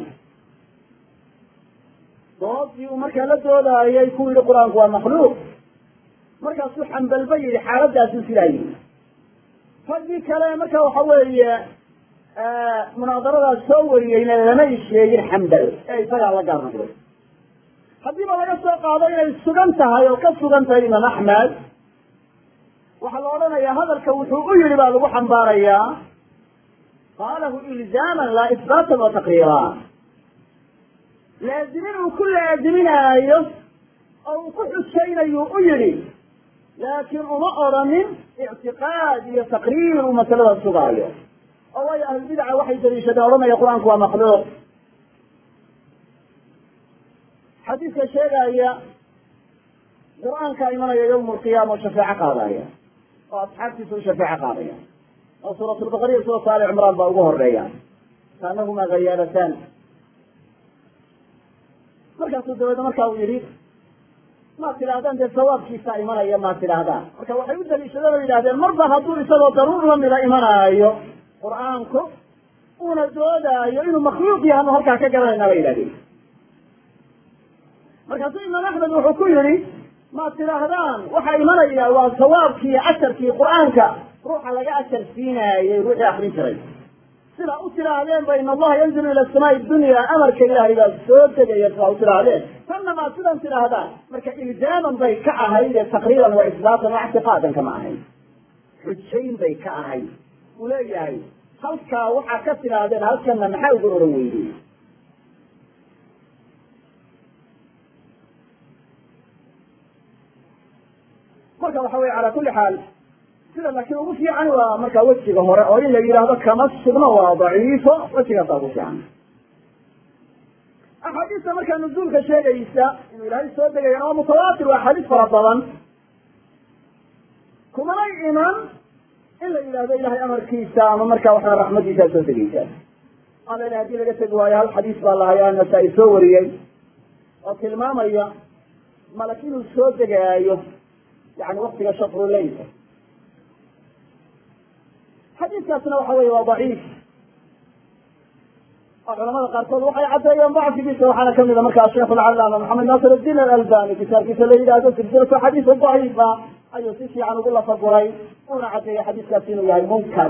doodii uu markaa la doodaayay ku yihi qur-aanku waa makhluuq markaasuu xambalba yihi xaaladaasu sidaa yihi raggii kale marka waxa weeye munaadaradaas soo wariyeyna lamay sheegin xambal ee isagaa la gaar noqday haddiiba laga soo qaado inay sugan tahay oo ka sugan tahay imaam axmed waxaa la odhanayaa hadalka wuxuu u yihi baa lagu xambaarayaa qaalahu ilzaaman laa isbaatan wa taqriira laazimin uu ku laaziminaayo oo uu ku xujaynayu u yihi laakiin uma odhanin ictiqaad iyo taqriir uu masalada sugaayo oo waayo ahlulbidaca waxay daliishadeen odhanaya qur-aanku waa makhluuq xadiidka sheegaya qur-aankaa imanaya yawma alqiyaama oo shafeeco qaadaya oo asxaabtiisa u shafeeco qaadaya oo suurat lbaqariya suuratu ali cimraan baa ugu horeeya kaanahumaa hayaalataan markaasuu dabeedna marka uu yihi maad tidhaahdaan dee sawaabkiisaa imanaya maad tidhaahdaan marka waxay u daliishadeen oo yidhahdeen marba hadduu isagoo daruur lamida imanaayo qur-aanku uuna doodaayo inuu makhluuq yahay anu halkaa ka garanayna bay yidhahdeen markaasuu imaam axmed wuxuu ku yihi maad tidhaahdaan waxaa imanaya waa sawaabkii asharkii qur-aanka ruuxa laga ashar siinaayey ruuxii akrin jiray sidaa u tidhaahdeen ba in allaha yanzilu ila samaai dunya amarka ilaahay baa soo degaya sidaa u tidhaahdeen tanna maad sidan tidhaahdaan marka ilzaaman bay ka ahayd ee taqriiban wa isbaatan wa ictiqaadan kama ahayd xujayn bay ka ahayd uu leeyahay halkaa waxaa ka tidhaahdeen halkana maxaa uga oran weydey marka waxa weye calaa kuli xaal sida laakiin ugu fiican waa markaa wejiga hore oo in la yidhaahdo kama sugno waa daciifo wejigaasa ugu fiican axaadiista markaa nuzuulka sheegaysa inuu ilaahay soo degayana waa mutawaatir waa axaadiis fara badan kumanay iman in la yidhahdo ilahay amarkiisa ama markaa waxaa raxmadiisaa soo degaysa alena haddii laga tegi waayo hal xadiis baa lahayaa nasaa-i soo wariyey oo tilmaamaya malak inuu soo degaayo yani waktiga shakru leylka xadiiskaasna waxa weye waa daciif oo culamada qaarkood waxay caddeeyeen dacfigiisa waxaana kamida markaa sheikh alcalaama maxamed naasir addiin alalbani kitaabkiisa la yidhahdo silsilatu xadiis daciifa ayuu si fiican ugu lafaguray una caddeeyey xadiiskaasi inuu yahay munkar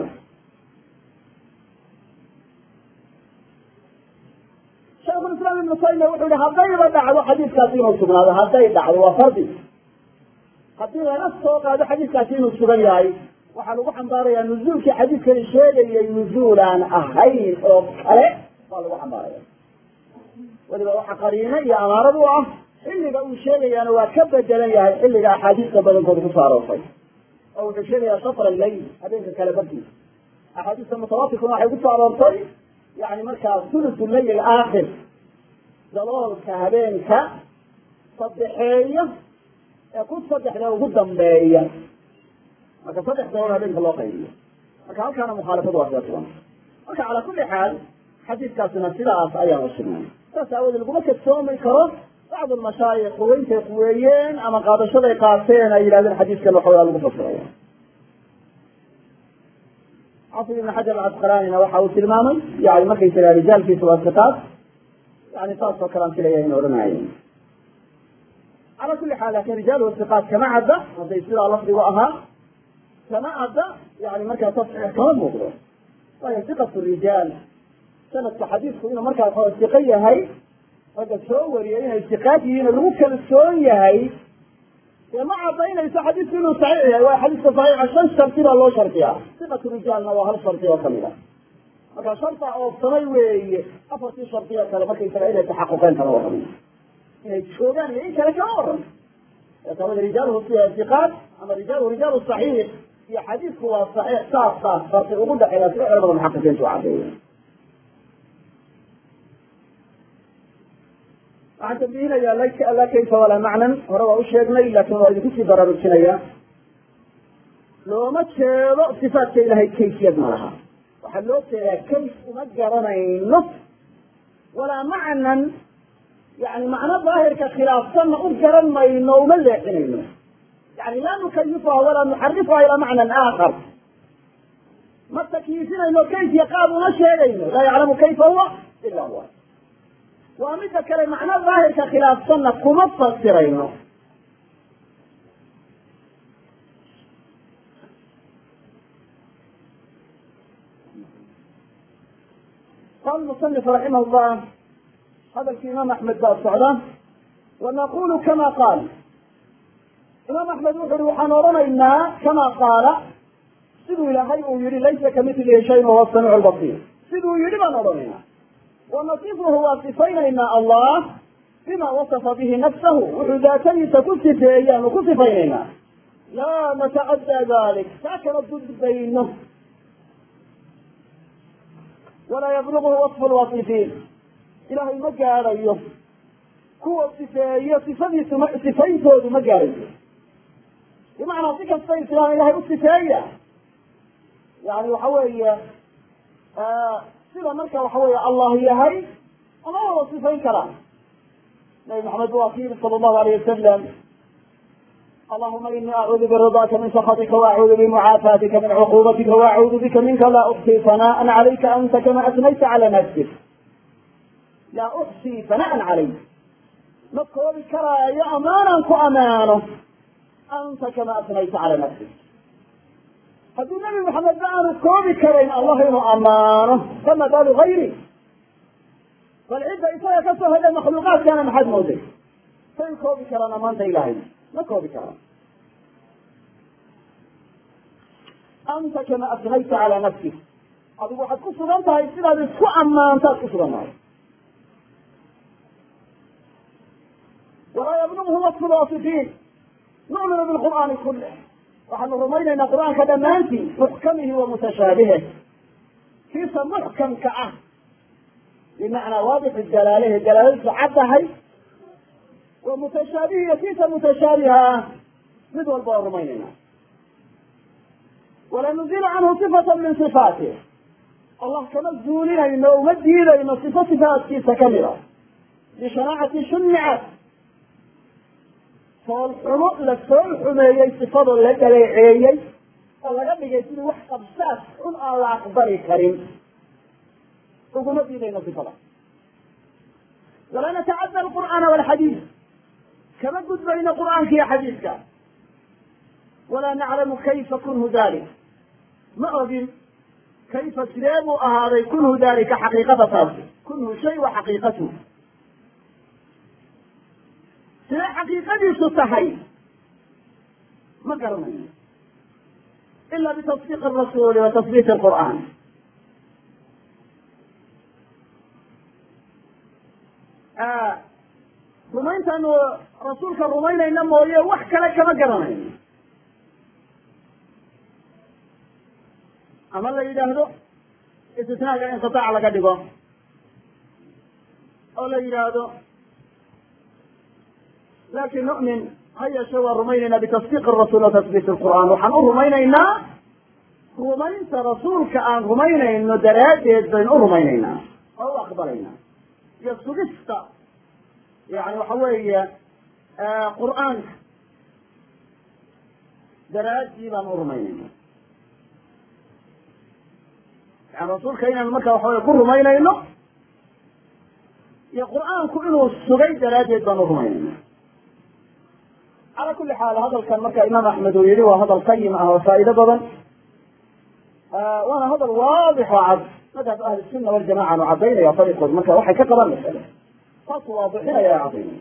shaikulislaam ibnu taymiya wuxuu yihi haddayba dhacdo xadiiskaasi inuu sugnaado hadday dhacdo waa fardi haddii laga soo qaado xadiiskaasi inuu sugan yahay waxaa lagu xambaarayaa nuzuulkii xadiiskani sheegayay nuzuulaan ahayn oo kale baa lagu xambaaraya weliba waxa qariino iyo amaarad u ah xilliga uu sheegayaana waa ka bedelan yahay xilliga axaadiista badankooda kusoo aroortay oo wuxuu sheegayaa shafra leyl habeenka kale barkiisa axaadiista mutawaatirkuna waxay kusoo aroortay yani markaa thulutu leyl aakhir daloolka habeenka saddexeeya ee ku saddexda ugu dambeeya marka saddex dalool habeenka loo qaybiyo marka halkaana mukhaalafadu waa sidaa sugan marka calaa kuli xaal xadiiskaasina sidaas ayaan usugnay saas aawoodee laguma kadsoomi karo bacdu lmashaayik quweyntay quweeyeen ama qaadashaday qaateen ay yidhahdeen xadiiskan waxawaa lagu fasiraya xafid ibn xajar alcasqalaanina waxa uu tilmaamay yani markaysaga rijaalkiisa waa siqaad yani saas oo kale aan filaya in odhanaayen calaa kuli xaal lakin rijaaluhu siqaat kama cadda hadday sidaa lafdigu ahaa kama cadda yani markaa tasxiix kama muuqdo waayo siqatu rijaal sanadka xadiisku inuu markaa waxaa siqo yahay ragga soo wariyay inay siqaad yihiin oo lagu kalsoon yahay dee ma cadaynayso xadiisku inuu saxiix yahay waa xadiiska saxiixa shan sharti baa loo shardiyaa siqatu rijaalna waa hal shardi oo kamid a marka sharta oobsamay weeye afartii shardi oo kale markaysaga inay taxaquqeen kama warrama inay joogaan iyo in kale kama waran kama rijaaluhu siqaat ama rijaaluhu rijaalu saxiix iyo xadiisku waa saxiix saas saas farqi ugu dhexeeya sida culamada muxaqiqiintu cadeeya waxaan tambihinayaa la kayfa walaa macnan hore waa u sheegnay laakin waa idinku sii baraarujinaya looma jeedo sifaatka ilahay kayfiyad ma laha waxaa loo jeedaa kayf uma garanayno walaa macnan yani macno daahirka khilaafsanna u garan mayno uma leexinayno yani laa nukayifuha walaa nuxarifuha ilaa macnan aakhar ma takyiifinayno kayf iyo qaab uma sheegayno laa yaclamu kayfa huwa ila huwa waa midda kale macno daahirka khilaafsanna kuma fasirayno qala musanif raximah llah hadalkii imaam axmed baa socda wanaqulu kama qaal imaam axmed wuxu uhi waxaan odhanaynaa kama qaala siduu ilaahay uu yihi laysa kamilihi shayn wahuwa samiicu lbasiir siduu yihi baan odhanaynaa wanasifuhu waa sifaynaynaa allah bima wasafa bihi nafsahu wuxuu daatadiisa ku sifeeyaanu ku sifaynaynaa laa natacaddaa dalik taa kala gudbayno walaa yabluguhu wasfu lwasifiin ilaahay ma gaadhayo kuwa sifeeyo sifadiisu ma sifayntoodu ma gaadhayo bimacnaa si kasta islaan ilahay u sifeeya yani waxa weeye sida marka waxa weeye allah yahay ama wada sifayn karaan nabi maxamed waa ki yiri sala allahu alayh wasalam allahuma ini acuudu biridaaka min sakatika waacuudu bimucaafaatika min cuquubatika waacuudu bika minka laa uxsii fanaan calayka anta kama asnayta cala nafsik laa uxsii fanaan calayk ma koobi karaayo amaanaan ku amaano anta kama asnayta cala nafsik haddii nabi maxamed ba aanu koobi karayn allah inuu amaano fama baalu gayri bal cidda isaga ka soo hada makhluuqaadkana maxaad mooday say koobi karaan amaanta ilahay ma koobi karaan anta kama asnayta cala nafsik adigu waxaad ku sugan tahay sidaad isku ammaantaad ku sugan tahay walaa yablughu wasfu lwasifiin nu'minu bilqur'aani kulih waxaanu rumaynaynaa qur'aanka dhammaantii muxkamihi wa mutashaabihe kiisa muxkamka ah bimacnaa waadixu dalaalehe dalaaladiisu caddahay wa mutashaabihi iyo kiisa mutashaabiha ah mid walba waan rumaynaynaa wala nuzilu canhu sifata min sifaatih allah kama zuulinayno o uma diidayno sifo sifaatkiisa kamid a bishanaacati shunicat foolxumo la fool xumeeyey sifadoo la dhaleeceeyey oo laga dhigay sidii wax qabsaas xun aan la aqbali karin uguma diidayno sifada walaa natacadda alqur'aana walxadiid kama gudbayno qur'aanka iyo xadiidka walaa naclamu kayfa kunhu dalik ma ogin kayfa sidee buu ahaaday kunhu dalika xaqiiqada taasi kunhu shay wa xaqiiqatu sidee xaqiiqadiisu tahay ma garanayo ila bitasdiiq arasuuli wa tasbiit alqur'aan rumayntaanu rasuulka rumaynayna mooye wax kale kama garanayno ama la yidhaahdo istisnaaga inqitaac laga dhigo oo la yidhaahdo laakin nu'min ha yeeshe waan rumaynaynaa bitasdiiq arasuul wa tasbiit alqur'aan waxaan u rumaynaynaa rumaynta rasuulka aan rumaynayno daraaddeed baynu u rumaynaynaa oo u aqbalaynaa iyo sugista yani waxa weeye qur'aanka daraaddii baan u rumaynayna yani rasuulka inaan marka waxa weye ku rumaynayno iyo qur'aanku inuu sugay daraaddeed baan u rumaynayna cala kuli xaal hadalkan marka imaam axmed uu yihi waa hadal qayim ah oo faa'ido badan waana hadal waadix oo cad madhab ahli sunna waljamaca nu cadaynaya ariiqood marka waxay ka qabaan masale saas waadixinaya cadaynaya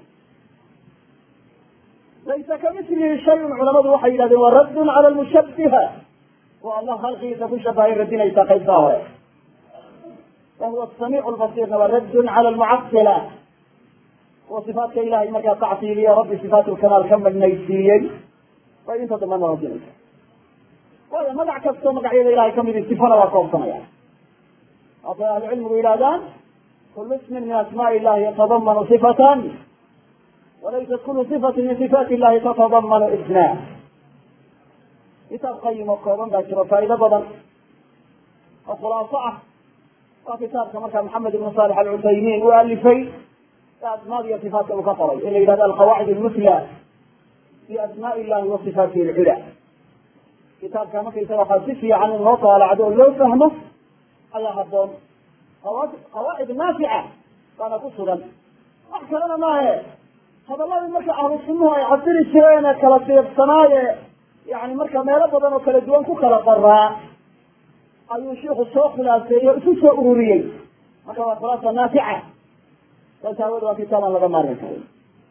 laysa kamilihi shayun culamadu waxay yidhahdeen waa raddun cala lmushabiha waa allah halqigiisa ku shabahay radinaysaa qaybtaa hore wahuwa samiic lbasiirna waa raddun cala lmucasila kuwa sifaatka ilahay markaa tactiiliya rabbi sifaat lkamaal ka madnaysiiyey bay inta dambana radinaysa waayo magac kastoo magacyada ilahay kamidi sifana waa koobsanaya waatay ahlucilmigu yidhahdaan kulu ismin min asmaءi illahi yatadamanu sifatan walaysat kulu sifati min sifaati illahi tatadamanu isma kitaab qayim oo kooban baa jiro faa'ido badan oo khulaaso ah waa kitaabka markaa maxamed ibn saalix alcuthaymiin uu alifay ee asmaad iyo sifaatka uu ka qoray in la yidhahdo alqawaacid almusla fi asmaa illahi wa sifaatihi alcula kitaabka markaysaga waxaa si fiican in loo taalacdo oo loo fahmo ayaa haboon qawaacid naafica baana ku sugan wax kalena maahe hadaladii marka ahlu sunnuhu ay casiri jireen ee kala fiiqsanaaye yani marka meelo badan oo kala duwan ku kala qoraa ayuu shiiku soo khulaaseeyey o isu soo ururiyey marka waa khulaasa naafica saas aawood waa kitaab aan laga maarmi karin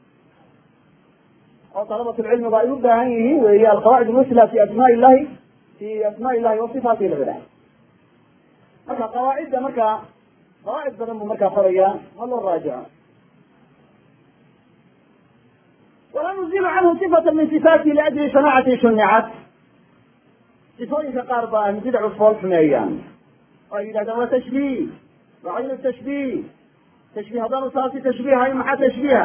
oo dalabatulcilmigu ay u baahan yihiin weeye alqawaacid almusla fi asmaa illahi fi asmaa illahi wa sifaatihi lcula marka qawaacidda marka qawaacid badan buu markaa qorayaa ha loo raajico wala nuzilu canhu sifata min sifaatihi liajli sanaacati shunicat sifooyinka qaar ba ahlu bidacu fool xumeeyaan oo ay yidhahdaan waa tashbiih waa caynu tashbiih tashbiih haddaanu taasi tashbiihayn maxaa tashbiiha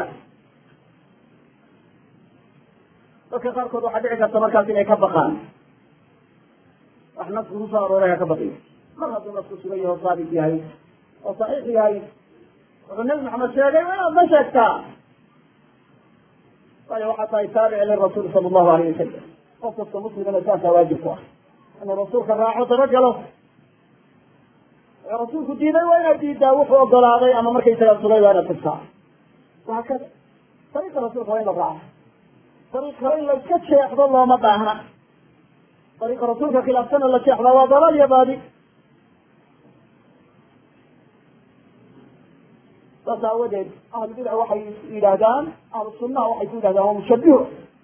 dadka qaarkood waxaa dhici karta markaas inay ka baqaan wax nasku kusoo arooray ha ka baqiyo mar hadduu nasku sugan yaho saabit yahay oo saxiix yahay wuxuu nabi maxamed sheegay waa inaad ma sheegtaa waayo waxaa tahay taabic lirasuul sala allahu alayh wasalam qof kasta muslimana saasaa waajib ku ah inuu rasuulka raaco dabagalo ee rasuulku diiday waa inaad diidaa wuxuu ogolaaday ama markaysagaa sugay waa inaad tustaa wahaakada dariiqa rasuulka waa in la raaco dariiq kale in la iska jeexdo looma baahna dariiqa rasuulka khilaafsana la jeexdaa waa dalaal iyo baadi saas aawadeed ahlu bidca waxay yidhaahdaan ahlu sunnaha waxay ku yidhahdaan waa mushabiho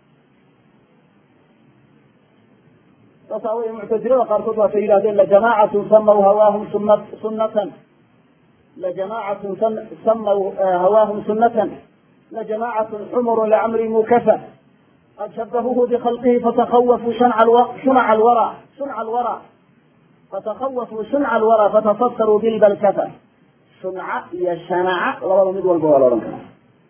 saas aawadeed muctazilada qaarkood waatay yidhahdeen lajamaacatun samaw hawaahum suna sunatan lajamaacatun samaw hawaahum sunatan lajamaacatun xumru licamri mukafa qad shabahuhu bikhalqihi fatakawafuu shunca alwara shunca alwara fatakawafuu shunca alwara fatasasaruu bilbalkafa shunca iyo shanaca labada mid walba waa la odhan karaa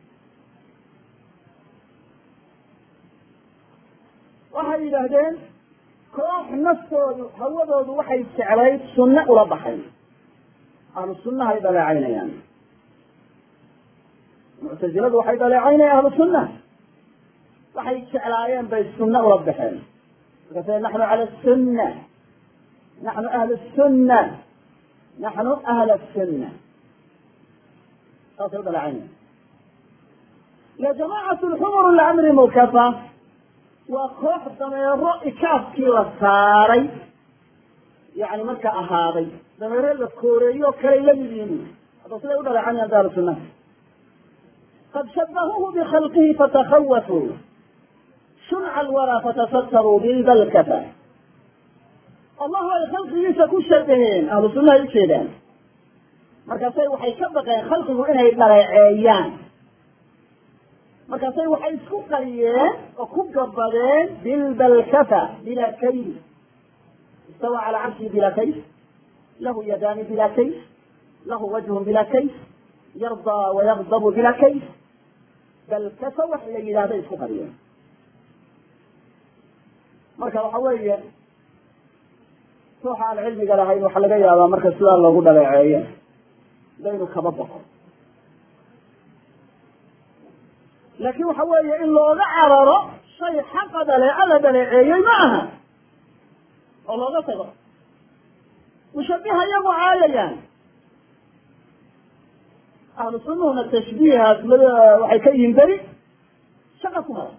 waxay yidhaahdeen koox naftoodu hawadoodu waxay jeclayd sunne ula baxay ahlu sunnahay dhaleecaynayaan muctaziladu waxay dhaleecaynayaan ahlu sunna waxay jeclaayeen bay sunne ula baxeen markaase naxnu cala sunna naxnu ahlu sunna naxnu ahla sunna saasay u dhaleecaynayaan ya jamaacatu lxumur licamri mukafa waa koox dameero ikaafkii la saaray yani markaa ahaaday dameero la kooreeyo o kaley la mid yihiin hadda siday u dhaleecanayaan daaru sunna qad shabahuuhu bikhalqihi fatakawafuu shunca alwaraa fatasasaruu bilbalkafa allahu ay khalqigiisa ku shabaheen ahlu sunnahay ujeedaan markaasay waxay ka baqeen khalqigu inay dhaleeceeyaan markaasay waxay isku qariyeen oo ku gabadeen bilbalkafa bila kayf istawa cala carshihi bila kayf lahu yadaani bila kayf lahu wajhun bila kayf yardaa wayagdabu bila kayf balkafa wax la yidhahday isku qariyeen marka waxa weeye ruuxa aan cilmiga lahayn waxaa laga yaabaa marka sidaa loogu dhaleeceeyo daynu kaba baqo laakin waxa weeye in looga cararo shay xaqa dhaleeco la dhaleeceeyey ma aha oo looga tago mushabiha iyagu caayayaan ahlu sunnuhuna tashbiihaas waxay ka yihiin beri shaqa kumada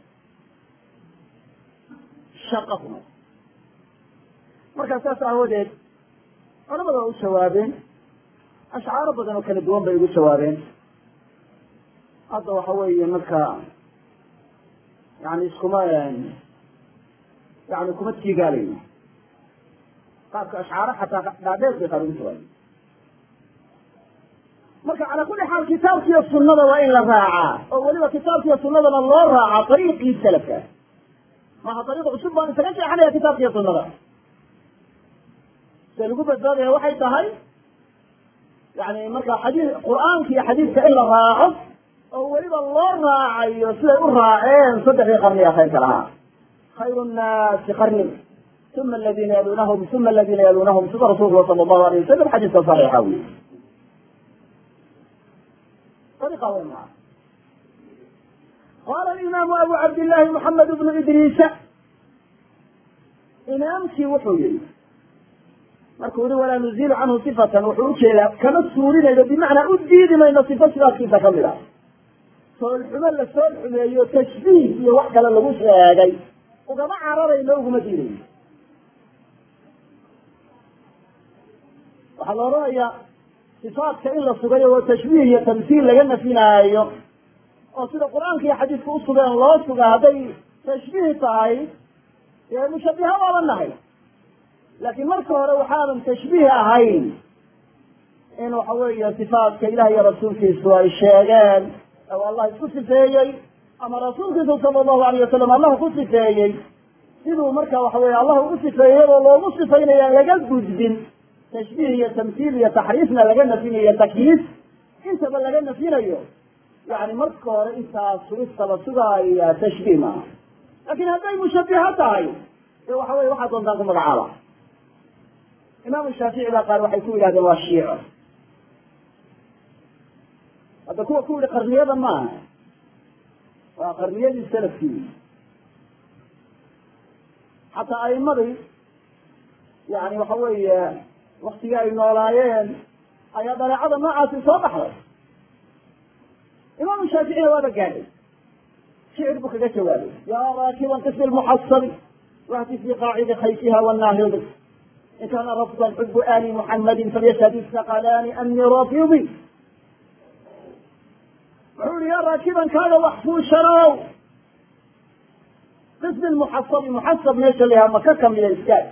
shaqa kumada markaa saas aawadeed culamada waa u jawaabeen ashcaaro badan oo kala duwan bay ugu jawaabeen hadda waxa weeye marka yani iskuma yani kuma tiigaalayno qaabka ashcaaro xataa dhaadheer bay qaar ugu jawaabeen marka calaa kulli xaal kitaabkiiyo sunnada waa in la raacaa oo weliba kitaabkiiyo sunnadana loo raacaa ariiqii salafka maha ariiq cusub baan isaga jeexanaya kitaabkiiyo sunnada se lagu badbaadaya waxay tahay yani marka xadii qur'aanka iyo xadiidka in la raaco oo weliba loo raacayo siday u raaceen saddexdii qarniga khayrka lahaa khayru nnaasi qarni uma aladiina yalunahum uma aladiina yalunahum sida rasuulku sala allahu alayh wasalam xadiiska saxiixa wey ariiqa wey maa qaala alimaamu abu cabdillahi moxamed bnu idriisa imaamkii wuxuu yihi markuu yihi walaa nuzilu canhu sifatan wuxuu ujeedaa kama suurinayno bimacnaa u diidi mayno sifo sidaadkiisa kamid ah soolxumo la sool xumeeyo tashbiih iyo wax kale lagu sheegay ugama cararayno uguma diidayno waxaa la odhanayaa sifaadka in la sugayo oo tashbiih iyo tamsiil laga nafinaayo oo sida qur-aanka iyo xadiiska usugeen loo suga hadday tashbiih tahay dee mushabiha waaba nahay laakiin marka hore waxaadan tashbiih ahayn in waxa weeye sifaadka ilaah iyo rasuulkiisu ay sheegeen oo allah isku sifeeyey ama rasuulkiisu sala allahu alayh wasalam allah ku sifeeyey siduu marka waxa weye allah ugu sifeeyey oo loogu sifaynaya laga gudbin tashbiih iyo tamsiil iyo taxriifna laga nafinayo takyiif intaba laga nafinayo yani marka hore intaas sugista la sugaaya tashbiih maaha laakin hadday mushabiha tahay dee waxa weye waxaa doontaan ku magacaaba imaamu shaafici baa qaar waxay ku yidhahdeen waa shiico hadda kuwa ku yihi qarniyada maaha waa qarniyadii salafkii xataa aimadii yani waxa weeye waktigii ay noolaayeen ayaa dareecada noocaasi soo baxday imaamu shaaficina waaba gaadhay shicir buu kaga jawaabay yaa raakiban qismi lmuxasabi wahti fi qaacidi khayfiha wanaahidi in kaana rafda xubu ali muxamadin falyashhad isaqalaani ani rafidi wuxuu yihi yaa raakiban kaaga wax fuushanow qismi lmuxasabi muxasab meesha la yahaa maka kamida iskaad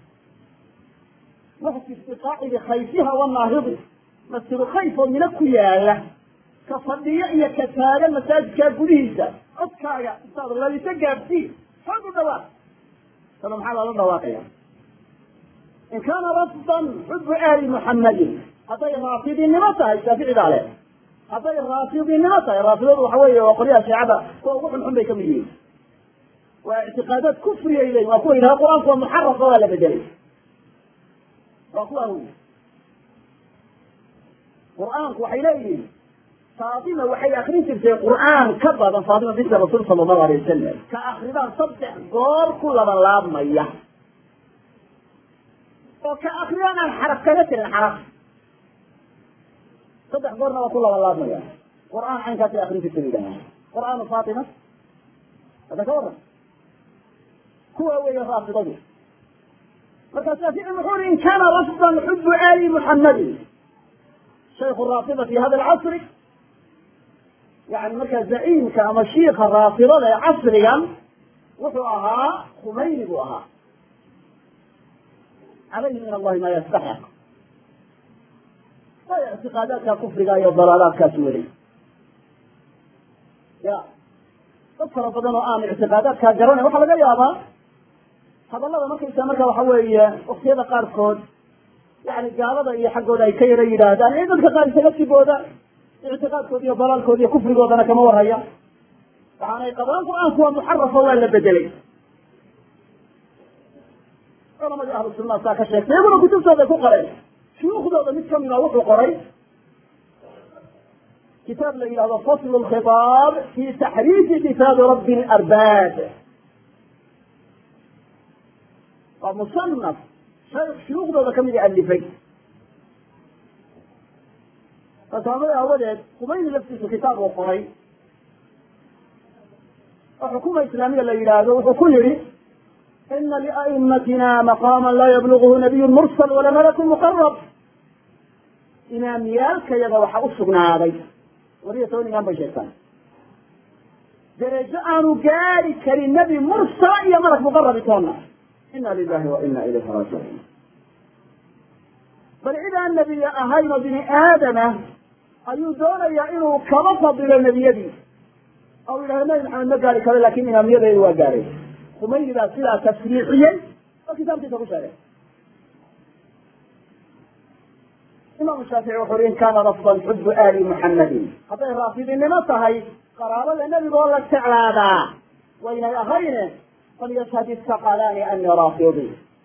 wahti fi qaacidi khayfiha wanaahidi masjidu khayf oo mina ku yaala ka fadhiyo iyo ka taagan masaajidkaa gudihiisa codkaaga intaad lalisa gaadhsii xoog u dhawaaq sada maxaa loola dhawaaqaya in kaana rafdan xubu ali muxamadin hadday raafidinimo tahay shaafici baa leh hadday raafidinimo tahay raafidadu waxa weeye waa qolyaha shiicada kuwa ugu xunxun bay kamid yihiin waa ictiqaadaad kufriyay leeyihin waa kuwa yidhaha qur-aanku waa muxarafa waa la bedelay waa kuwa wy qur-aanku waxay leeyihiin faatima waxay akrin jirtay qur'aan ka badan faatima binti rasuul sala allahu alay wasalam ka akridaan saddex goor ku labalaabmaya oo ka akriyaan aan xaraf kaga tirin xaraf saddex goorna waa ku labalaabmaya qur'aan caynkaasay akrin jirtay yidhaha qur'aanu faatima hadda ka waran kuwa weeye raafidadu marka shaafici muxuu uri in kaana rafdan xubu ali muxamadin shayku raafida fi hada alcasri yani markaa zaciimka ama shiika raafidada ee casrigan wuxuu ahaa khumayni buu ahaa calayhi min allahi ma yastaxiq way ictiqaadaadka kufriga iyo dalaalaadkaasi weli ya dad fara badan oo aan ictiqaadaadkaa garanay waxaa laga yaabaa hadallada markaysa marka waxa weeye waktiyada qaarkood yani gaalada iyo xaggooda ay ka yara yidhaahdaan ee dadka qaar isaga sibooda ictiqaadkooda iyo dalaalkooda iyo kufrigoodana kama warhaya waxaanay qabaan qur-aanku waa muxarafa waa la bedelay culamadii ahlu sunnaha saa ka sheegtay iyaguna kutubtooda ku qoreen shuyuukhdooda mid kamida wuxuu qoray kitaab la yidhahdo fasl lkhitaab fi taxriifi kitaabi rabbi larbaab waa musanaf shuyuukhdooda kamid a alifay fasaamada awadeed kumayni laftiisu kitaab uu qoray oo xukuma islaamiya la yidhaahdo wuxuu ku yihi ina lia'imatina maqaama laa yabluguhu nabiyu mursal wala malakun muqarab imaamyaalkayaga waxaa u sugnaaday labiyo toban imaam bay sheegtaan derejo aanu gaari karin nebi mursala iyo malak muqarabi toonna ina lilahi wa ina ilayhi raajicuun bal cid aan nebiye ahayn oo bini aadama ayuu doonayaa inuu kaba fadilo nebiyadii oo yidhahdo nabi maxamed ma gaari karo lakin imaamiyadeedu waa gaaray kumayni baa sidaa tasriixiyey oo kitaabkiisa ku sheegay imaamu shaafici wuxu uri in kaana rafdan xubu ali muxamadin hadday raafidinimo tahay qaraabada nebigoo la jeclaadaa waynay ahayne falyashhad isaqalaani ani raafidi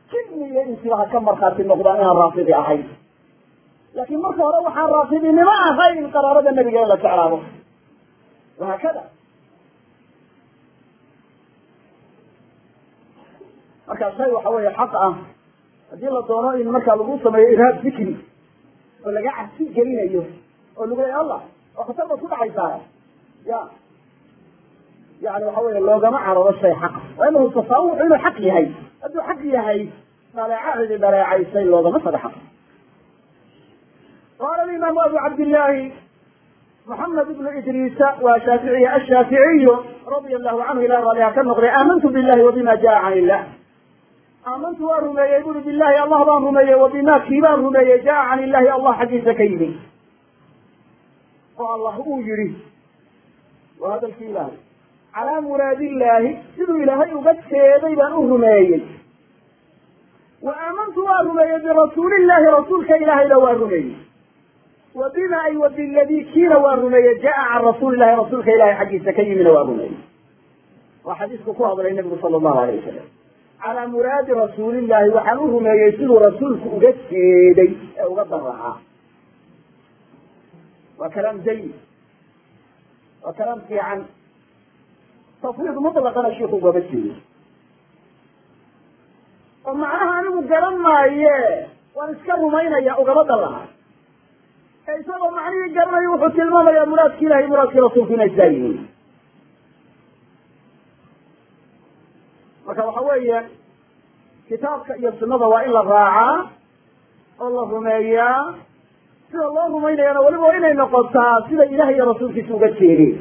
jinni iyo insiba ha ka markhaati noqdaan inaan raafidi ahayn laakiin marka hore waxaan raafidinimo ahayn qaraarada nebiga in la jeclaado wahaakada markaa shay waxa weeye xaq ah haddii la doono in markaa lagu sameeyo irhaab fikri oo laga cabsi gelinayo oo lagu leeya allah oo khatar baad ku dhacaysaa ya yani waxa weeye loogama cararo shay xaqa waa inahu tasawuxu inuu xaq yahay hadduu xaq yahay dhaleecahedi dhaleecaysay loogama taga xaq qaala alimaamu abu cabdillahi محمد بن إدريس وشافعي الشافعي رضي الله عنه إلى رضيها كالنقضي آمنت بالله وبما جاء عن الله آمنت ورمي يقول بالله الله بان رمي وبما كبان رمي جاء عن الله الله حديث كيني والله أوجري وهذا الكلام على مراد الله سيدو إلهي وقد سيدي بان رمي وآمنت ورمي برسول الله رسولك إلهي لو رمي وبما أي وبالذي كيل ورمي جاء عن رسول الله رسولك إلهي حديث كيني ورمي وحديثك كوهض النبي صلى الله عليه وسلم calaa muraadi rasuulillahi waxaan u rumeeyey siduu rasuulku uga jeeday ee uga daraca waa kalaam jayid waa kalaam fiican tafwiid mutlaqana shiiku ugama jeedo oo macnaha anigu garan maaye waan iska rumaynaya ugama daraca ee isagoo macnihii garanayo wuxuu tilmaamayaa muraadki ilahi muraadkii rasuulku inay saa yihiin marka waxa weeye kitaabka iyo sunada waa in la raacaa oo la rumeeyaa sida loo rumaynayana weliba waa inay noqotaa sida ilaah iyo rasuulkiisa uga jeedeen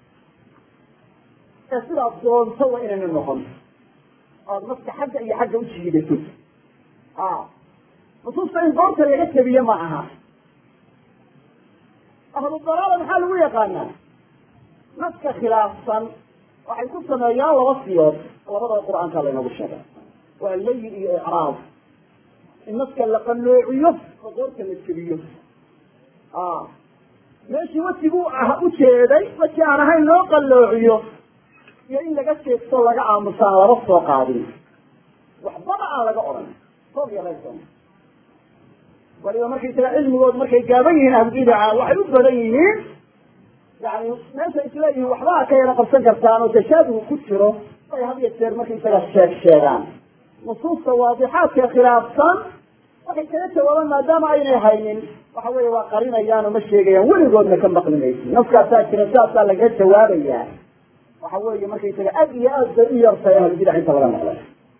ee sidaad doonto waa inayna noqon oad nafka xagga iyo xagga ujiidato a nusuusta in goorta laga tebiye ma aha ahlu dalaala maxaa lagu yaqaanaa nafka khilaafsan waxay ku sameeyaan laba siyood labadaba qur-aanka laynagu sheegay waa layi iyo icraab in naska la qaloociyo oo goorta la jebiyo meeshii wejiguu ah ujeeday weji aan ahayn loo qaloociyo iyo in laga jeegto laga aamusaan laba soo qaadin waxbaba aan laga odhan soob yaraysan waliba markaysaga cilmigood markay gaaban yihiin ahlubidaca waxay u badan yihiin yani meesha isleeyihiin waxbaa ka yara qabsan kartaan oo tashaabuhu ku jiro ay had iyo jeer markaysaga sheeg sheegaan nusuusta waadixaadka khilaafsan waxay kaga jawaabaan maadaama aynay haynin waxa weeye waa qarinayaan oo ma sheegayaan weligoodna ka maqli maysi nafkaasaa jira saasaa lagaga jawaabayaa waxa weeye markaysaga aad iyo aad bay u yartay ahlubidac inta laga maqlay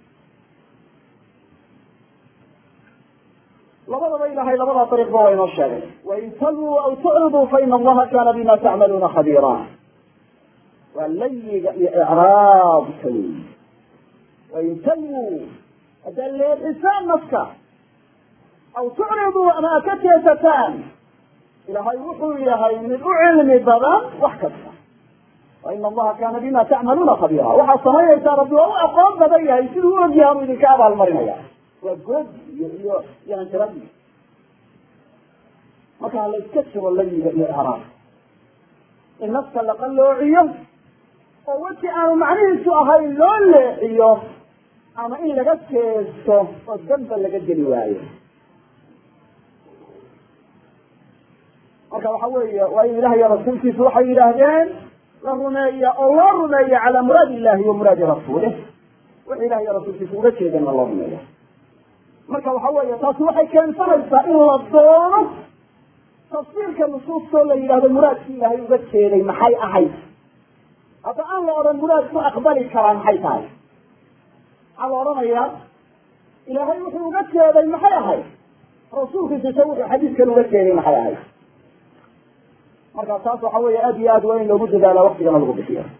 labadaba ilahay labadaa dariiqba waa inoo sheegay wain talwuu aw tucriduu faina allaha kana bima tacmaluuna khabiira waa layiga iyo icraabka wey wain talwuu haddaad leexisaan nafka aw tucriduu ama ad ka jeesataan ilahay wuxuu yahay mid u cilmi badan wax kasta waina allaha kana bima tacmaluuna khabiira waxaad samaynaysaa rabbi waa u aqoon badan yahay siduu u ogyahay anu idinka abaalmarinaya waa goodi iyo iyo iyo anjiradi marka la iska jiro layiga iyo icraab in nafka la qaloociyo oo weji aanu macnihiisu ahayn loo leexiyo ama in laga jeesto oo damba laga geli waayo marka waxa weeye waa in ilaah iyo rasuulkiisu waxay yidhaahdeen la rumeeya oo loo rumeeya calaa muraadi illahi wa muraadi rasuulih wixii ilah iyo rasuulkiisa uga jeedeenna loo rumeeya marka waxa weeye taasi waxay keensanaysaa in la doono tafsiirka nusuustoo la yidhahdo muraadkii ilaahay uga jeeday maxay ahayd hadda aan la odhan muraad ku aqbali karaa maxay tahay maxaa la odhanayaa ilaahay wuxuu uga jeeday maxay ahayd rasuulkiisase wuxuu xadiiskan uga jeeday maxay ahayd marka taas waxa weeye aad iyo aad waa in loogu dadaala waktigana lagu bixiyo